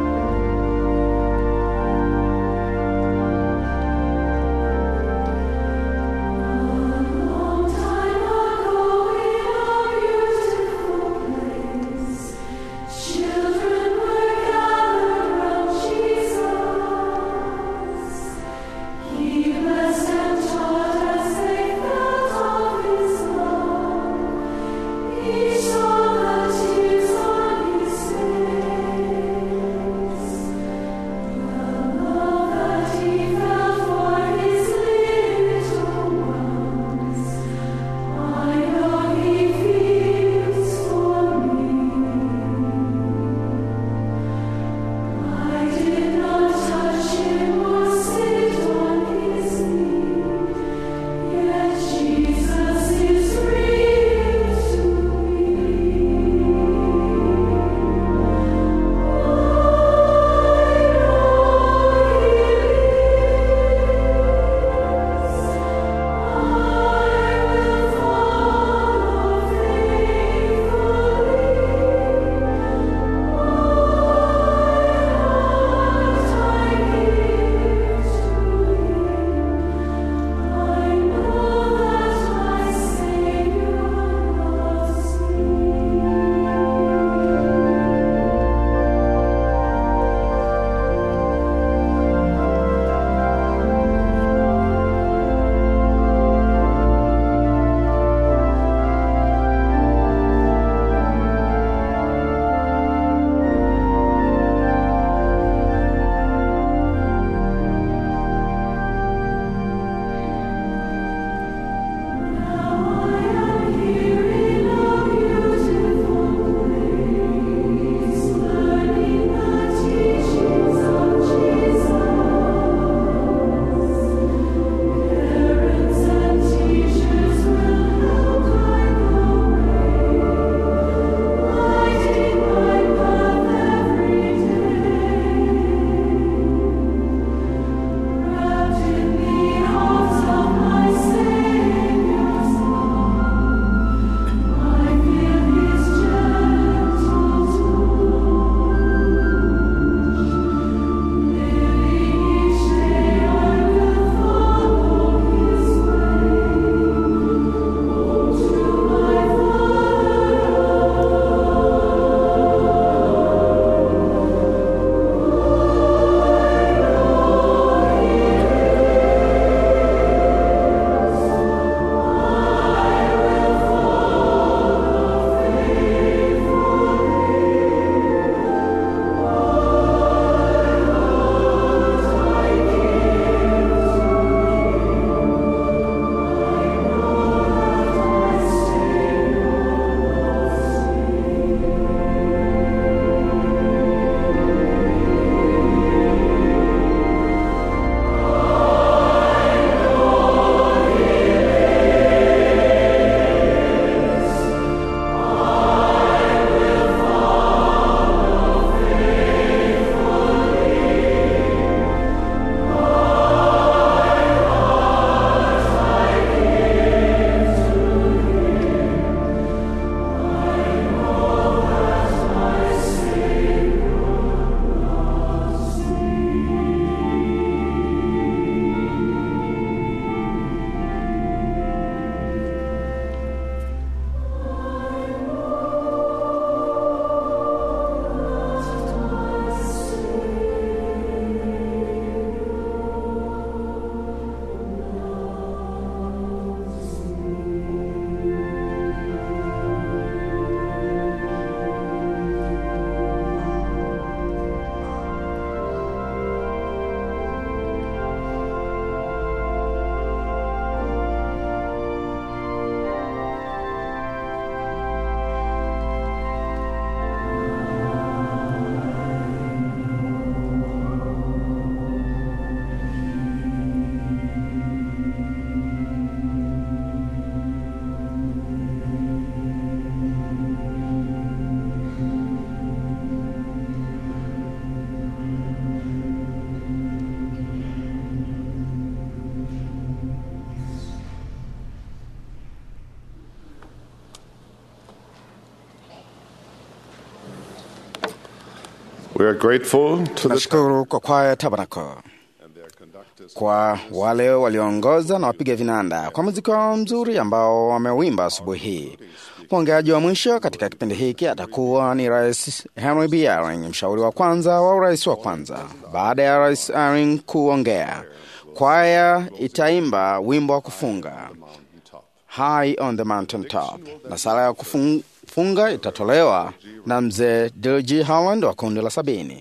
We are grateful to the Tunashukuru kwa kwaya Tabernacle kwa wale walioongoza na wapiga vinanda kwa muziki wao mzuri ambao wamewimba asubuhi hii. Mwongeaji wa mwisho katika kipindi hiki atakuwa ni Rais Henry B. Eyring, mshauri wa kwanza wa urais wa kwanza. Baada ya Rais Eyring kuongea, kwaya itaimba wimbo wa kufunga High on the Mountain Top, na sala ya kufunga itatolewa na mzee Dg Holland wa kundi la sabini.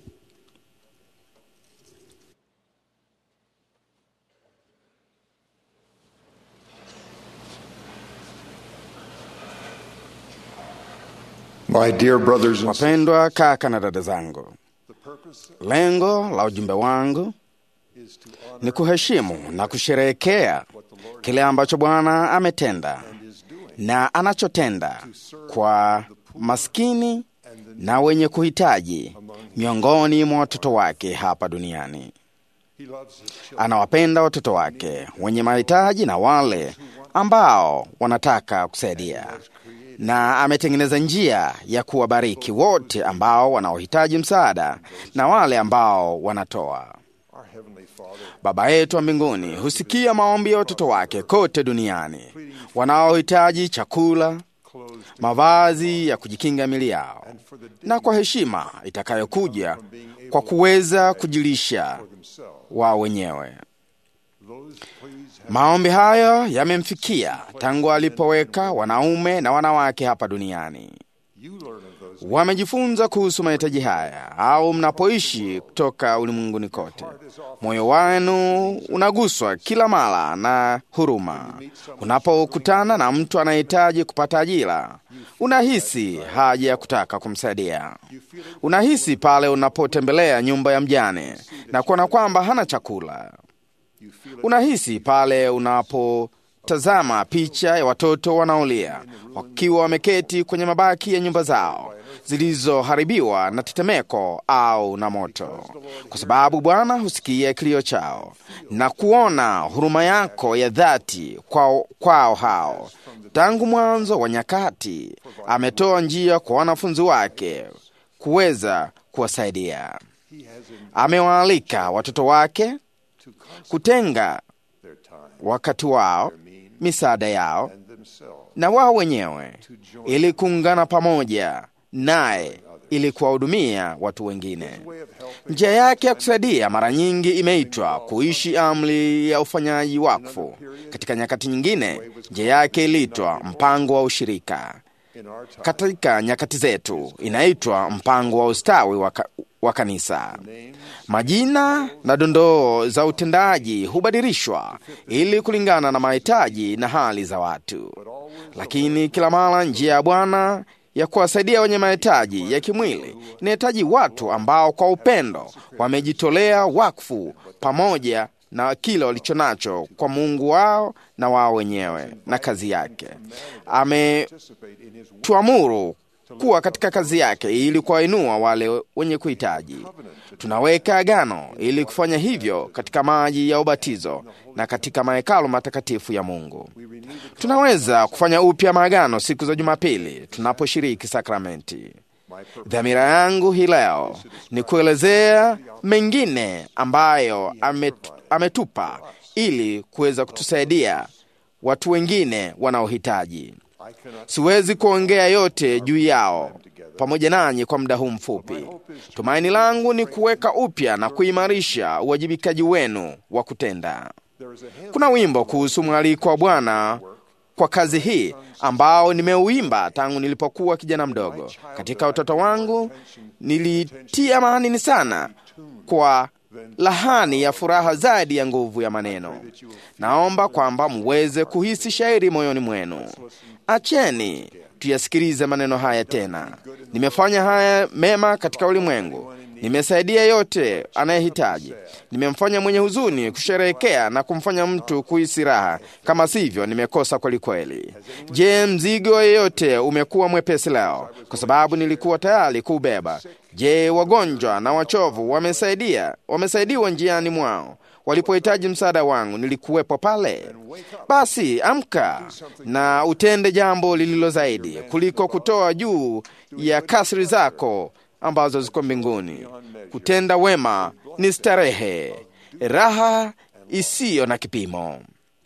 My dear brothers and Wapendwa kaka na dada zangu, lengo la ujumbe wangu ni kuheshimu na kusherehekea kile ambacho Bwana ametenda na anachotenda kwa maskini na wenye kuhitaji miongoni mwa watoto wake hapa duniani. Anawapenda watoto wake wenye mahitaji na wale ambao wanataka kusaidia, na ametengeneza njia ya kuwabariki wote ambao wanaohitaji msaada na wale ambao wanatoa. Baba yetu wa mbinguni husikia maombi ya watoto wake kote duniani wanaohitaji chakula, mavazi ya kujikinga mili yao, na kwa heshima itakayokuja kwa kuweza kujilisha wao wenyewe. Maombi hayo yamemfikia tangu alipoweka wanaume na wanawake hapa duniani. Wamejifunza kuhusu mahitaji haya au mnapoishi kutoka ulimwenguni kote. Moyo wenu unaguswa kila mara na huruma. Unapokutana na mtu anayehitaji kupata ajira, unahisi haja ya kutaka kumsaidia. Unahisi pale unapotembelea nyumba ya mjane na kuona kwamba hana chakula. Unahisi pale unapotazama picha ya watoto wanaolia wakiwa wameketi kwenye mabaki ya nyumba zao zilizoharibiwa na tetemeko au na moto, kwa sababu Bwana husikia kilio chao na kuona huruma yako ya dhati kwao, kwao hao. Tangu mwanzo wa nyakati ametoa njia kwa wanafunzi wake kuweza kuwasaidia. Amewaalika watoto wake kutenga wakati wao, misaada yao na wao wenyewe, ili kuungana pamoja naye ili kuwahudumia watu wengine. Njia yake ya kusaidia mara nyingi imeitwa kuishi amri ya ufanyaji wakfu. Katika nyakati nyingine, njia yake iliitwa mpango wa ushirika. Katika nyakati zetu inaitwa mpango wa ustawi wa, ka, wa kanisa. Majina na dondoo za utendaji hubadilishwa ili kulingana na mahitaji na hali za watu, lakini kila mara njia ya Bwana ya kuwasaidia wenye mahitaji ya kimwili inahitaji watu ambao kwa upendo wamejitolea wakfu pamoja na kile walicho nacho kwa Mungu wao na wao wenyewe na kazi yake. Ametuamuru kuwa katika kazi yake ili kuwainua wale wenye kuhitaji. Tunaweka agano ili kufanya hivyo katika maji ya ubatizo na katika mahekalu matakatifu ya Mungu. Tunaweza kufanya upya maagano siku za Jumapili tunaposhiriki sakramenti. Dhamira yangu hii leo ni kuelezea mengine ambayo amet, ametupa ili kuweza kutusaidia watu wengine wanaohitaji. Siwezi kuongea yote juu yao pamoja nanyi kwa muda huu mfupi. Tumaini langu ni kuweka upya na kuimarisha uwajibikaji wenu wa kutenda. Kuna wimbo kuhusu mwaliko wa Bwana kwa kazi hii ambao nimeuimba tangu nilipokuwa kijana mdogo. Katika utoto wangu nilitia maanani sana kwa lahani ya furaha zaidi ya nguvu ya maneno. Naomba kwamba muweze kuhisi shairi moyoni mwenu. Acheni tuyasikilize maneno haya tena. Nimefanya haya mema katika ulimwengu, nimesaidia yote anayehitaji, nimemfanya mwenye huzuni kusherehekea na kumfanya mtu kuhisi raha. Kama sivyo, nimekosa kwelikweli. Je, mzigo yeyote umekuwa mwepesi leo kwa sababu nilikuwa tayari kuubeba? Je, wagonjwa na wachovu wamesaidia wamesaidiwa njiani mwao walipohitaji msaada wangu nilikuwepo pale. Basi amka na utende jambo lililo zaidi kuliko kutoa juu ya kasri zako ambazo ziko mbinguni. Kutenda wema ni starehe, raha isiyo na kipimo.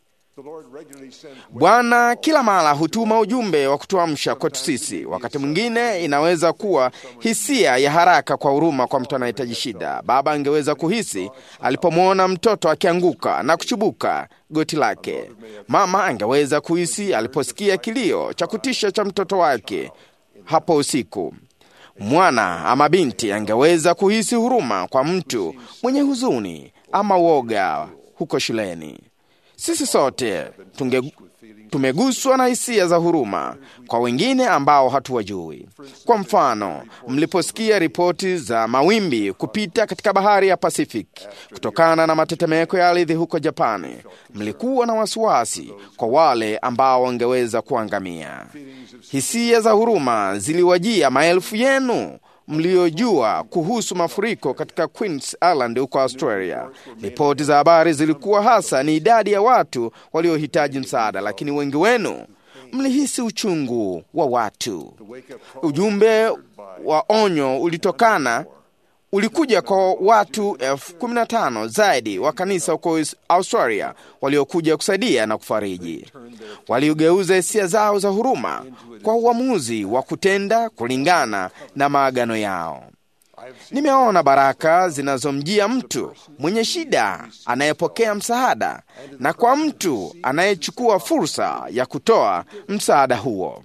Bwana kila mara hutuma ujumbe wa kutuamsha kwetu sisi. Wakati mwingine inaweza kuwa hisia ya haraka kwa huruma kwa mtu anahitaji shida. Baba angeweza kuhisi alipomwona mtoto akianguka na kuchubuka goti lake. Mama angeweza kuhisi aliposikia kilio cha kutisha cha mtoto wake hapo usiku. Mwana ama binti angeweza kuhisi huruma kwa mtu mwenye huzuni ama woga huko shuleni. Sisi sote tunge, tumeguswa na hisia za huruma kwa wengine ambao hatuwajui. Kwa mfano, mliposikia ripoti za mawimbi kupita katika bahari ya Pacific kutokana na matetemeko ya ardhi huko Japani, mlikuwa na wasiwasi kwa wale ambao wangeweza kuangamia. Hisia za huruma ziliwajia maelfu yenu mliojua kuhusu mafuriko katika Queens Island huko Australia. Ripoti za habari zilikuwa hasa ni idadi ya watu waliohitaji msaada, lakini wengi wenu mlihisi uchungu wa watu. Ujumbe wa onyo ulitokana ulikuja kwa watu elfu kumi na tano zaidi wa kanisa huko Australia waliokuja kusaidia na kufariji. Waliogeuza hisia zao za huruma kwa uamuzi wa kutenda kulingana na maagano yao. Nimeona baraka zinazomjia mtu mwenye shida anayepokea msaada na kwa mtu anayechukua fursa ya kutoa msaada huo.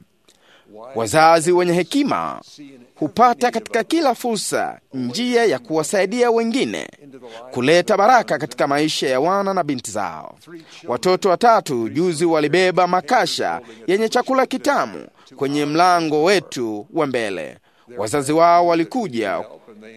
Wazazi wenye hekima hupata katika kila fursa njia ya kuwasaidia wengine kuleta baraka katika maisha ya wana na binti zao. Watoto watatu juzi walibeba makasha yenye chakula kitamu kwenye mlango wetu wa mbele. Wazazi wao walikuja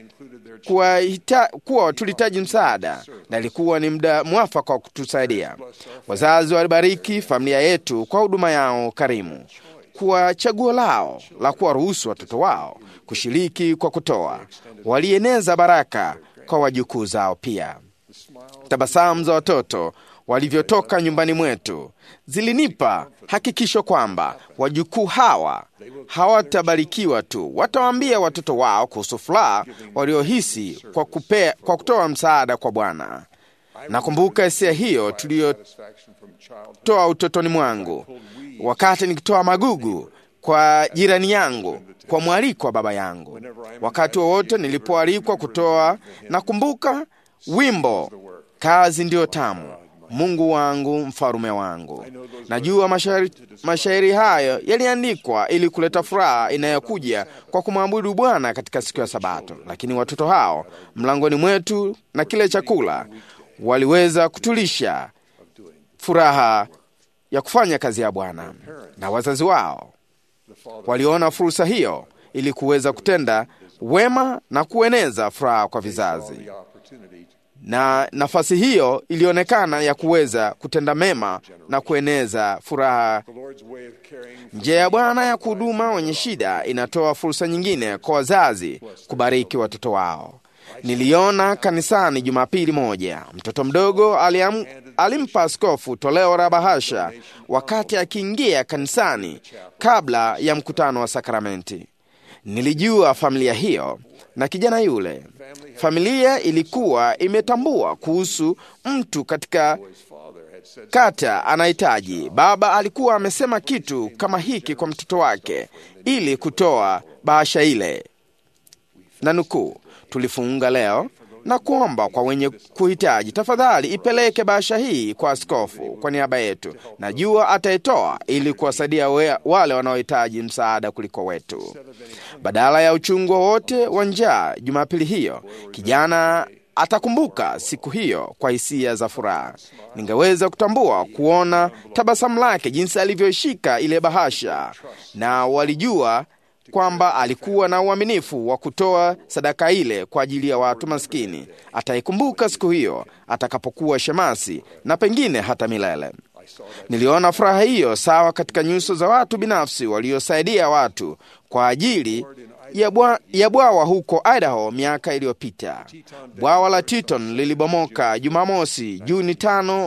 kuwa, hita, kuwa tulihitaji msaada na ilikuwa ni muda mwafaka wa kutusaidia. Wazazi walibariki familia yetu kwa huduma yao karimu kwa chaguo lao la kuwaruhusu watoto wao kushiriki kwa kutoa. Walieneza baraka kwa wajukuu zao pia. Tabasamu za watoto walivyotoka nyumbani mwetu zilinipa hakikisho kwamba wajukuu hawa hawatabarikiwa tu, watawaambia watoto wao kuhusu furaha waliohisi kwa, kupea, kwa kutoa msaada kwa Bwana. Nakumbuka hisia hiyo tuliyotoa utotoni mwangu wakati nikitoa magugu kwa jirani yangu kwa mwaliko wa baba yangu. Wakati wowote nilipoalikwa kutoa, nakumbuka wimbo kazi ndiyo tamu, Mungu wangu, mfalume wangu. Najua mashairi, mashairi hayo yaliandikwa ili kuleta furaha inayokuja kwa kumwabudu Bwana katika siku ya Sabato, lakini watoto hao mlangoni mwetu na kile chakula waliweza kutulisha furaha ya kufanya kazi ya Bwana, na wazazi wao waliona fursa hiyo ili kuweza kutenda wema na kueneza furaha kwa vizazi, na nafasi hiyo ilionekana ya kuweza kutenda mema na kueneza furaha. Njia ya Bwana ya kuhuduma wenye shida inatoa fursa nyingine kwa wazazi kubariki watoto wao. Niliona kanisani Jumapili moja, mtoto mdogo aliam, alimpa askofu toleo la bahasha wakati akiingia kanisani kabla ya mkutano wa sakramenti. Nilijua familia hiyo na kijana yule. Familia ilikuwa imetambua kuhusu mtu katika kata anahitaji. Baba alikuwa amesema kitu kama hiki kwa mtoto wake ili kutoa bahasha ile, na nukuu tulifunga leo na kuomba kwa wenye kuhitaji, tafadhali ipeleke bahasha hii kwa askofu kwa niaba yetu. Najua ataitoa ili kuwasaidia wale wanaohitaji msaada kuliko wetu. Badala ya uchungu wowote wa njaa Jumapili hiyo, kijana atakumbuka siku hiyo kwa hisia za furaha. Ningeweza kutambua kuona tabasamu lake, jinsi alivyoishika ile bahasha, na walijua kwamba alikuwa na uaminifu wa kutoa sadaka ile kwa ajili ya watu maskini. Ataikumbuka siku hiyo atakapokuwa shemasi na pengine hata milele. Niliona furaha hiyo sawa katika nyuso za watu binafsi waliosaidia watu kwa ajili ya bwawa huko Idaho miaka iliyopita. Bwawa la Teton lilibomoka Jumamosi, Juni tano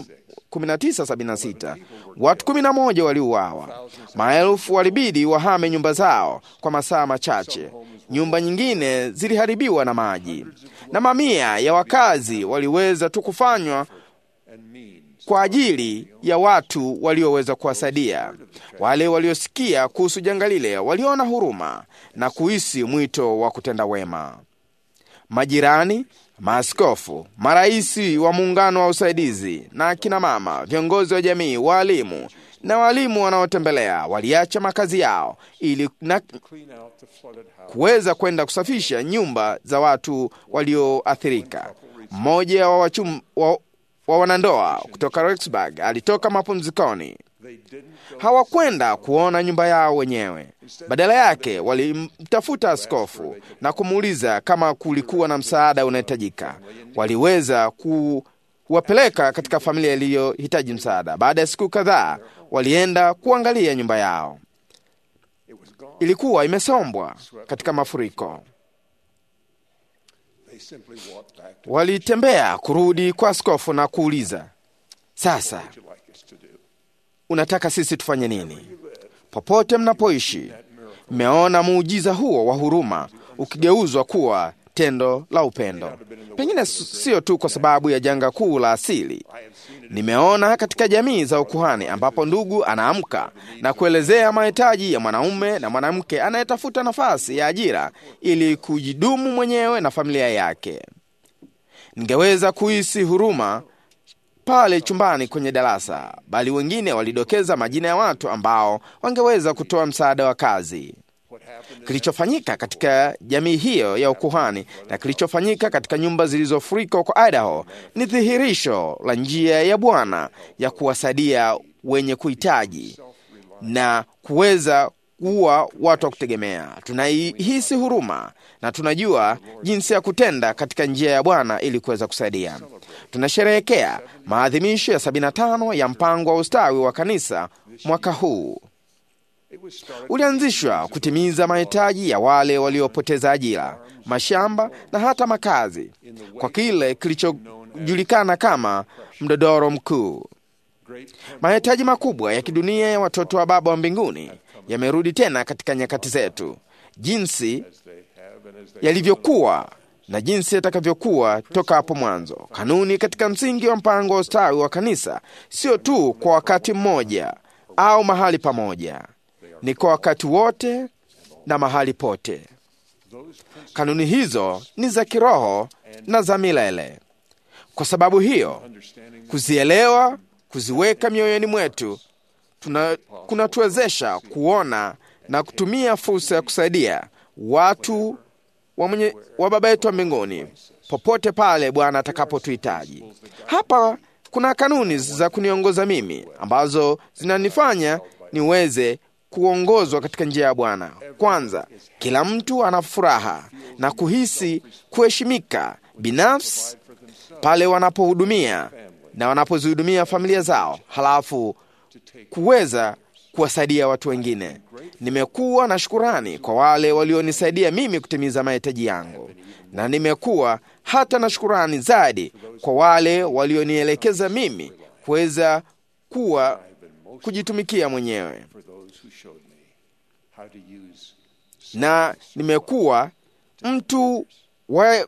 1976 watu 11 waliuawa, maelfu walibidi wahame nyumba zao kwa masaa machache. Nyumba nyingine ziliharibiwa na maji, na mamia ya wakazi waliweza tu kufanywa kwa ajili ya watu walioweza kuwasaidia. Wale waliosikia kuhusu janga lile waliona huruma na kuhisi mwito wa kutenda wema. Majirani, maaskofu, maraisi wa muungano wa usaidizi na akina mama, viongozi wa jamii, waalimu na walimu wanaotembelea waliacha makazi yao ili na kuweza kwenda kusafisha nyumba za watu walioathirika. Mmoja wa, wachum, wa, wa wanandoa kutoka Rexburg alitoka mapumzikoni. Hawakwenda kuona nyumba yao wenyewe. Badala yake walimtafuta askofu na kumuuliza kama kulikuwa na msaada unahitajika. Waliweza kuwapeleka katika familia iliyohitaji msaada. Baada ya siku kadhaa, walienda kuangalia nyumba yao. Ilikuwa imesombwa katika mafuriko. Walitembea kurudi kwa askofu na kuuliza, sasa unataka sisi tufanye nini? Popote mnapoishi, mmeona muujiza huo wa huruma ukigeuzwa kuwa tendo la upendo. Pengine sio tu kwa sababu ya janga kuu la asili. Nimeona katika jamii za ukuhani ambapo ndugu anaamka na kuelezea mahitaji ya mwanaume na mwanamke anayetafuta nafasi ya ajira ili kujidumu mwenyewe na familia yake. Ningeweza kuhisi huruma pale chumbani kwenye darasa, bali wengine walidokeza majina ya watu ambao wangeweza kutoa msaada wa kazi. Kilichofanyika katika jamii hiyo ya ukuhani na kilichofanyika katika nyumba zilizofurika huko Idaho ni dhihirisho la njia ya Bwana ya kuwasaidia wenye kuhitaji na kuweza kuwa watu wa kutegemea. Tunaihisi huruma na tunajua jinsi ya kutenda katika njia ya Bwana ili kuweza kusaidia. Tunasherehekea maadhimisho ya 75 ya mpango wa ustawi wa kanisa mwaka huu ulianzishwa kutimiza mahitaji ya wale waliopoteza ajira, mashamba na hata makazi kwa kile kilichojulikana kama mdodoro mkuu. Mahitaji makubwa ya kidunia ya watoto wa Baba wa mbinguni yamerudi tena katika nyakati zetu, jinsi yalivyokuwa na jinsi yatakavyokuwa toka hapo mwanzo. Kanuni katika msingi wa mpango wa ustawi wa kanisa sio tu kwa wakati mmoja au mahali pamoja ni kwa wakati wote na mahali pote. Kanuni hizo ni za kiroho na za milele. Kwa sababu hiyo, kuzielewa, kuziweka mioyoni mwetu kunatuwezesha kuona na kutumia fursa ya kusaidia watu wa, mwenye, wa Baba yetu wa mbinguni popote pale Bwana atakapotuhitaji. Hapa kuna kanuni za kuniongoza mimi ambazo zinanifanya niweze kuongozwa katika njia ya Bwana. Kwanza, kila mtu ana furaha na kuhisi kuheshimika binafsi pale wanapohudumia na wanapozihudumia familia zao, halafu kuweza kuwasaidia watu wengine. Nimekuwa na shukurani kwa wale walionisaidia mimi kutimiza mahitaji yangu, na nimekuwa hata na shukurani zaidi kwa wale walionielekeza mimi kuweza kuwa kujitumikia mwenyewe na nimekuwa mtu wa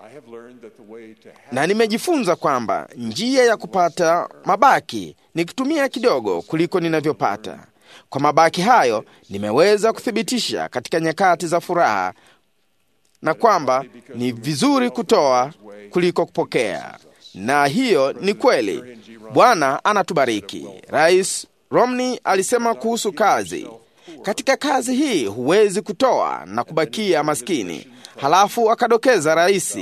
na nimejifunza kwamba njia ya kupata mabaki ni kutumia kidogo kuliko ninavyopata. Kwa mabaki hayo nimeweza kuthibitisha katika nyakati za furaha, na kwamba ni vizuri kutoa kuliko kupokea, na hiyo ni kweli. Bwana anatubariki. Rais Romney alisema kuhusu kazi katika kazi hii huwezi kutoa na kubakia maskini. Halafu akadokeza Rais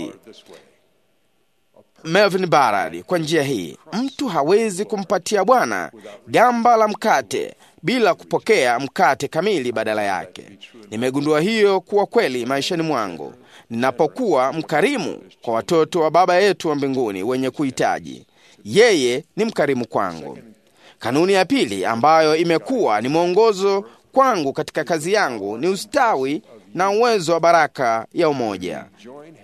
Melvin Barad kwa njia hii, mtu hawezi kumpatia Bwana gamba la mkate bila kupokea mkate kamili badala yake. Nimegundua hiyo kuwa kweli maishani mwangu ninapokuwa mkarimu kwa watoto wa Baba yetu wa mbinguni wenye kuhitaji. Yeye ni mkarimu kwangu. Kanuni ya pili ambayo imekuwa ni mwongozo kwangu katika kazi yangu ni ustawi na uwezo wa baraka ya umoja.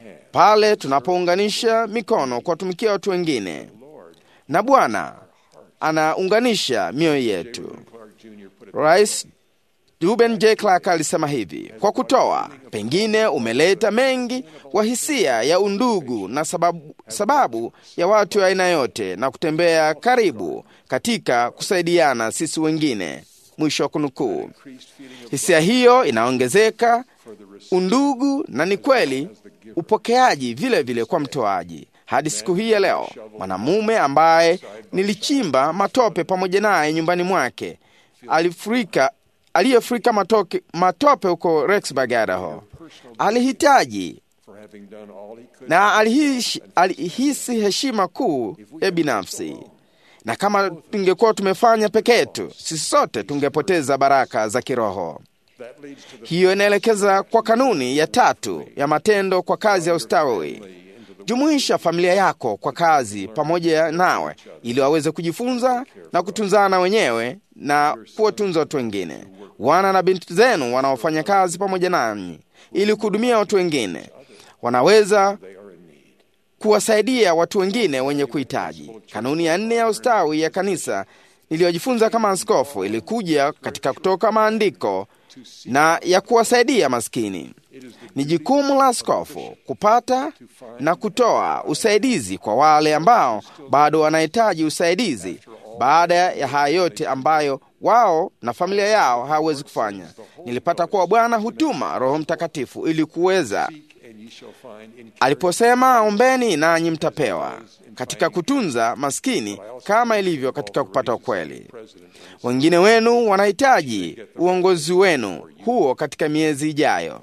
Pale tunapounganisha mikono kuwatumikia watu wengine na Bwana anaunganisha mioyo yetu. Rais Ruben J. Clark alisema hivi: kwa kutoa, pengine umeleta mengi wa hisia ya undugu na sababu, sababu ya watu wa aina yote na kutembea karibu katika kusaidiana sisi wengine. Mwisho wa kunukuu. Hisia hiyo inaongezeka undugu, na ni kweli upokeaji vile vile kwa mtoaji. Hadi siku hii ya leo, mwanamume ambaye nilichimba matope pamoja naye nyumbani mwake alifurika aliyefurika matoke, matope huko Rexburg, Idaho, alihitaji na alihisi, alihisi heshima kuu ya binafsi, na kama tungekuwa tumefanya peke yetu, sisi sote tungepoteza baraka za kiroho. Hiyo inaelekeza kwa kanuni ya tatu ya matendo kwa kazi ya ustawi. Jumuisha familia yako kwa kazi pamoja nawe, ili waweze kujifunza na kutunzana wenyewe na kuwatunza watu wengine. Wana na binti zenu wanaofanya kazi pamoja nanyi ili kuhudumia watu wengine wanaweza kuwasaidia watu wengine wenye kuhitaji. Kanuni ya nne ya ustawi ya kanisa niliyojifunza kama askofu ilikuja katika kutoka maandiko na ya kuwasaidia maskini. Ni jukumu la askofu kupata na kutoa usaidizi kwa wale ambao bado wanahitaji usaidizi baada ya haya yote ambayo wao na familia yao hawawezi kufanya. Nilipata kuwa Bwana hutuma Roho Mtakatifu ili kuweza, aliposema ombeni nanyi mtapewa, katika kutunza maskini kama ilivyo katika kupata ukweli. Wengine wenu wanahitaji uongozi wenu huo katika miezi ijayo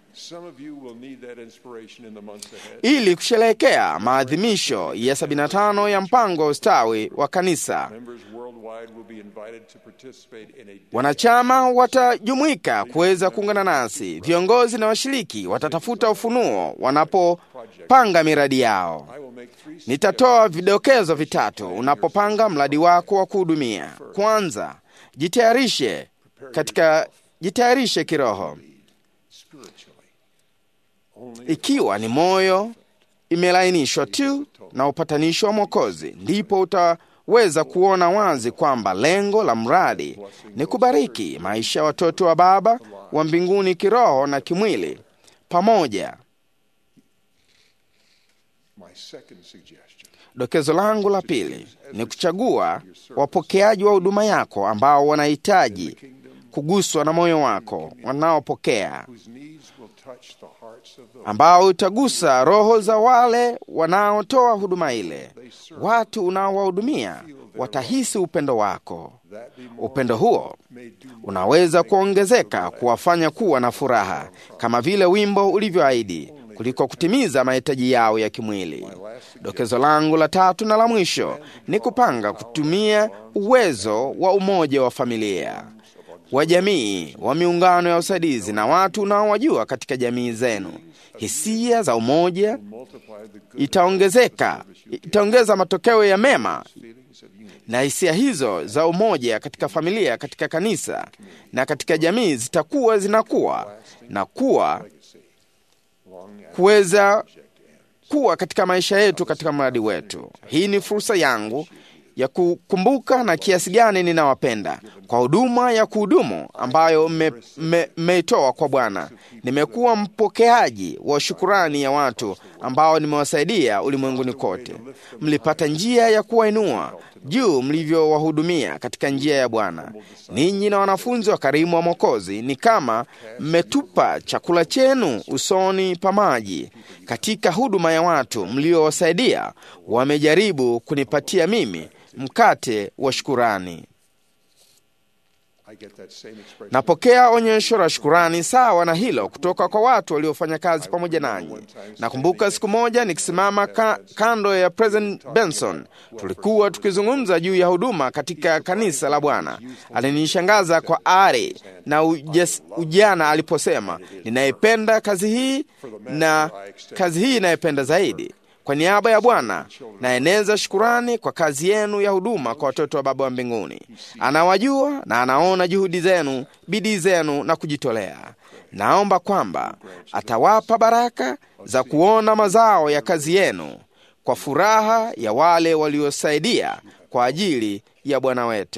ili kusherehekea maadhimisho ya 75 ya mpango wa ustawi wa kanisa. Wanachama watajumuika kuweza kuungana nasi. Viongozi na washiriki watatafuta ufunuo wanapopanga miradi yao. Nitatoa vidokezo vitatu unapopanga mradi wako wa kuhudumia. Kwanza, jitayarishe katika jitayarishe kiroho ikiwa ni moyo imelainishwa tu na upatanisho wa Mwokozi, ndipo utaweza kuona wazi kwamba lengo la mradi ni kubariki maisha ya watoto wa Baba wa mbinguni kiroho na kimwili pamoja. Dokezo langu la pili ni kuchagua wapokeaji wa huduma yako ambao wanahitaji kuguswa na moyo wako, wanaopokea ambao utagusa roho za wale wanaotoa huduma ile. Watu unaowahudumia watahisi upendo wako. Upendo huo unaweza kuongezeka kuwafanya kuwa na furaha, kama vile wimbo ulivyoahidi, kuliko kutimiza mahitaji yao ya kimwili. Dokezo langu la tatu na la mwisho ni kupanga kutumia uwezo wa umoja wa familia wa jamii wa miungano ya usaidizi na watu unaowajua katika jamii zenu. Hisia za umoja itaongezeka, itaongeza matokeo ya mema, na hisia hizo za umoja katika familia, katika kanisa na katika jamii zitakuwa zinakuwa na kuwa kuweza kuwa katika maisha yetu, katika mradi wetu. Hii ni fursa yangu ya kukumbuka na kiasi gani ninawapenda kwa huduma ya kuhudumu ambayo mmeitoa me, kwa Bwana. Nimekuwa mpokeaji wa shukurani ya watu ambao nimewasaidia ulimwenguni kote. Mlipata njia ya kuwainua juu mlivyowahudumia katika njia ya Bwana. Ninyi na wanafunzi wa karimu wa Mwokozi ni kama mmetupa chakula chenu usoni pa maji. Katika huduma ya watu mliowasaidia, wamejaribu kunipatia mimi mkate wa shukurani. Napokea onyesho la shukurani sawa na hilo kutoka kwa watu waliofanya kazi pamoja nanyi. Nakumbuka siku moja nikisimama ka, kando ya President Benson, tulikuwa tukizungumza juu ya huduma katika kanisa la Bwana. Alinishangaza kwa ari na ujes, ujana aliposema, ninaipenda kazi hii na kazi hii inaipenda zaidi kwa niaba ya Bwana naeneza shukurani kwa kazi yenu ya huduma kwa watoto wa Baba wa mbinguni. Anawajua na anaona juhudi zenu, bidii zenu na kujitolea. Naomba kwamba atawapa baraka za kuona mazao ya kazi yenu kwa furaha ya wale waliosaidia kwa ajili ya Bwana wetu.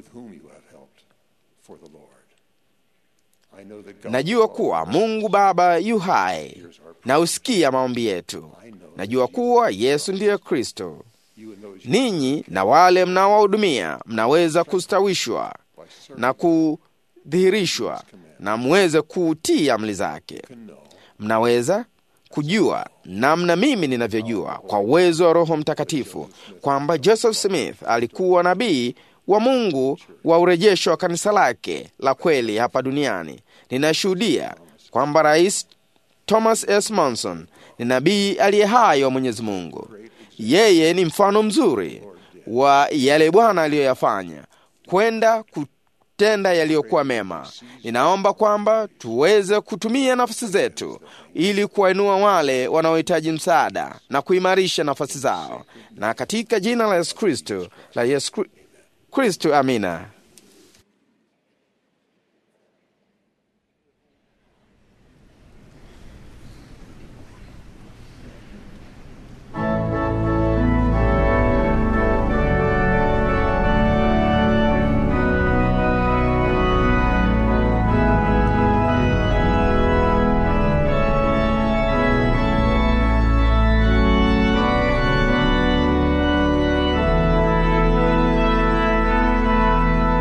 Najua kuwa Mungu Baba yu hai na usikia maombi yetu. Najua kuwa Yesu ndiye Kristo. Ninyi na wale mnaowahudumia mnaweza kustawishwa na kudhihirishwa na mweze kuutii amri zake. Mnaweza kujua namna mimi ninavyojua kwa uwezo wa Roho Mtakatifu kwamba Joseph Smith alikuwa nabii wa Mungu wa urejesho wa kanisa lake la kweli hapa duniani. Ninashuhudia kwamba Rais Thomas S. Monson ni nabii aliye hai wa Mwenyezi Mungu. Yeye ni mfano mzuri wa yale Bwana aliyoyafanya, kwenda kutenda yaliyokuwa mema. Ninaomba kwamba tuweze kutumia nafasi zetu ili kuwainua wale wanaohitaji msaada na kuimarisha nafasi zao, na katika jina la Yesu Kristo la Yesu Kristo, amina. Thank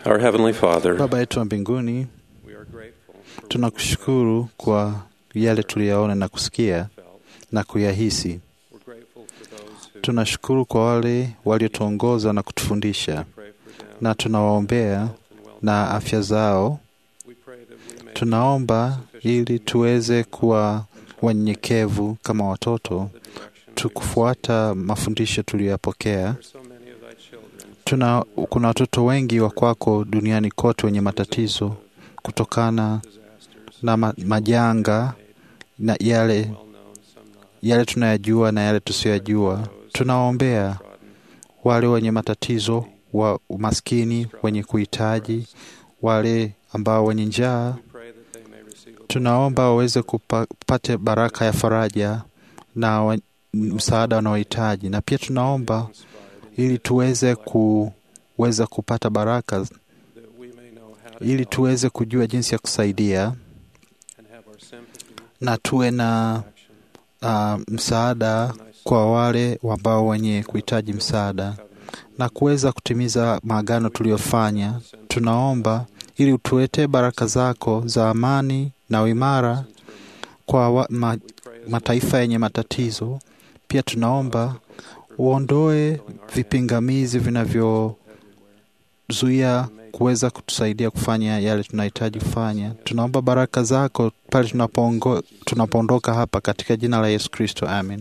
Our Heavenly Father, Baba yetu wa mbinguni, tunakushukuru kwa yale tuliyaona na kusikia na kuyahisi. Tunashukuru kwa wale waliotuongoza na kutufundisha, na tunawaombea na afya zao. Tunaomba ili tuweze kuwa wanyenyekevu kama watoto, tukufuata mafundisho tuliyoyapokea. Tuna, kuna watoto wengi wa kwako duniani kote wenye matatizo kutokana na ma, majanga na yale yale tunayajua na yale tusiyoyajua. Tunawaombea wale wenye matatizo wa umaskini, wenye kuhitaji, wale ambao wenye njaa. Tunaomba waweze kupate baraka ya faraja na wa, msaada wanaohitaji, na pia tunaomba ili tuweze kuweza kupata baraka, ili tuweze kujua jinsi ya kusaidia na tuwe na uh, msaada kwa wale ambao wenye kuhitaji msaada na kuweza kutimiza maagano tuliyofanya. Tunaomba ili utuletee baraka zako za amani na uimara kwa wa, ma, mataifa yenye matatizo. Pia tunaomba uondoe vipingamizi vinavyozuia kuweza kutusaidia kufanya yale tunahitaji kufanya. Tunaomba baraka zako pale tunapoondoka hapa, katika jina la Yesu Kristo, amen.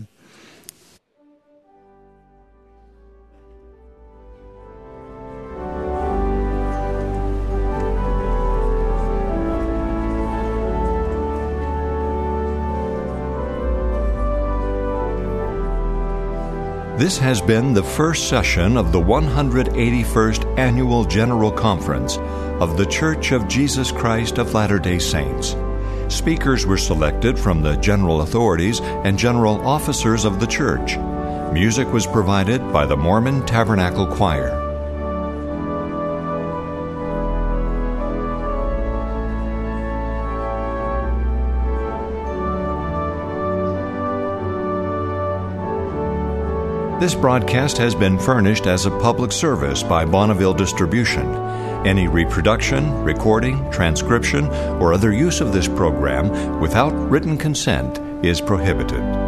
This has been the first session of the 181st Annual General Conference of The Church of Jesus Christ of Latter day Saints. Speakers were selected from the general authorities and general officers of the church. Music was provided by the Mormon Tabernacle Choir. This broadcast has been furnished as a public service by Bonneville Distribution. Any reproduction, recording, transcription, or other use of this program without written consent is prohibited.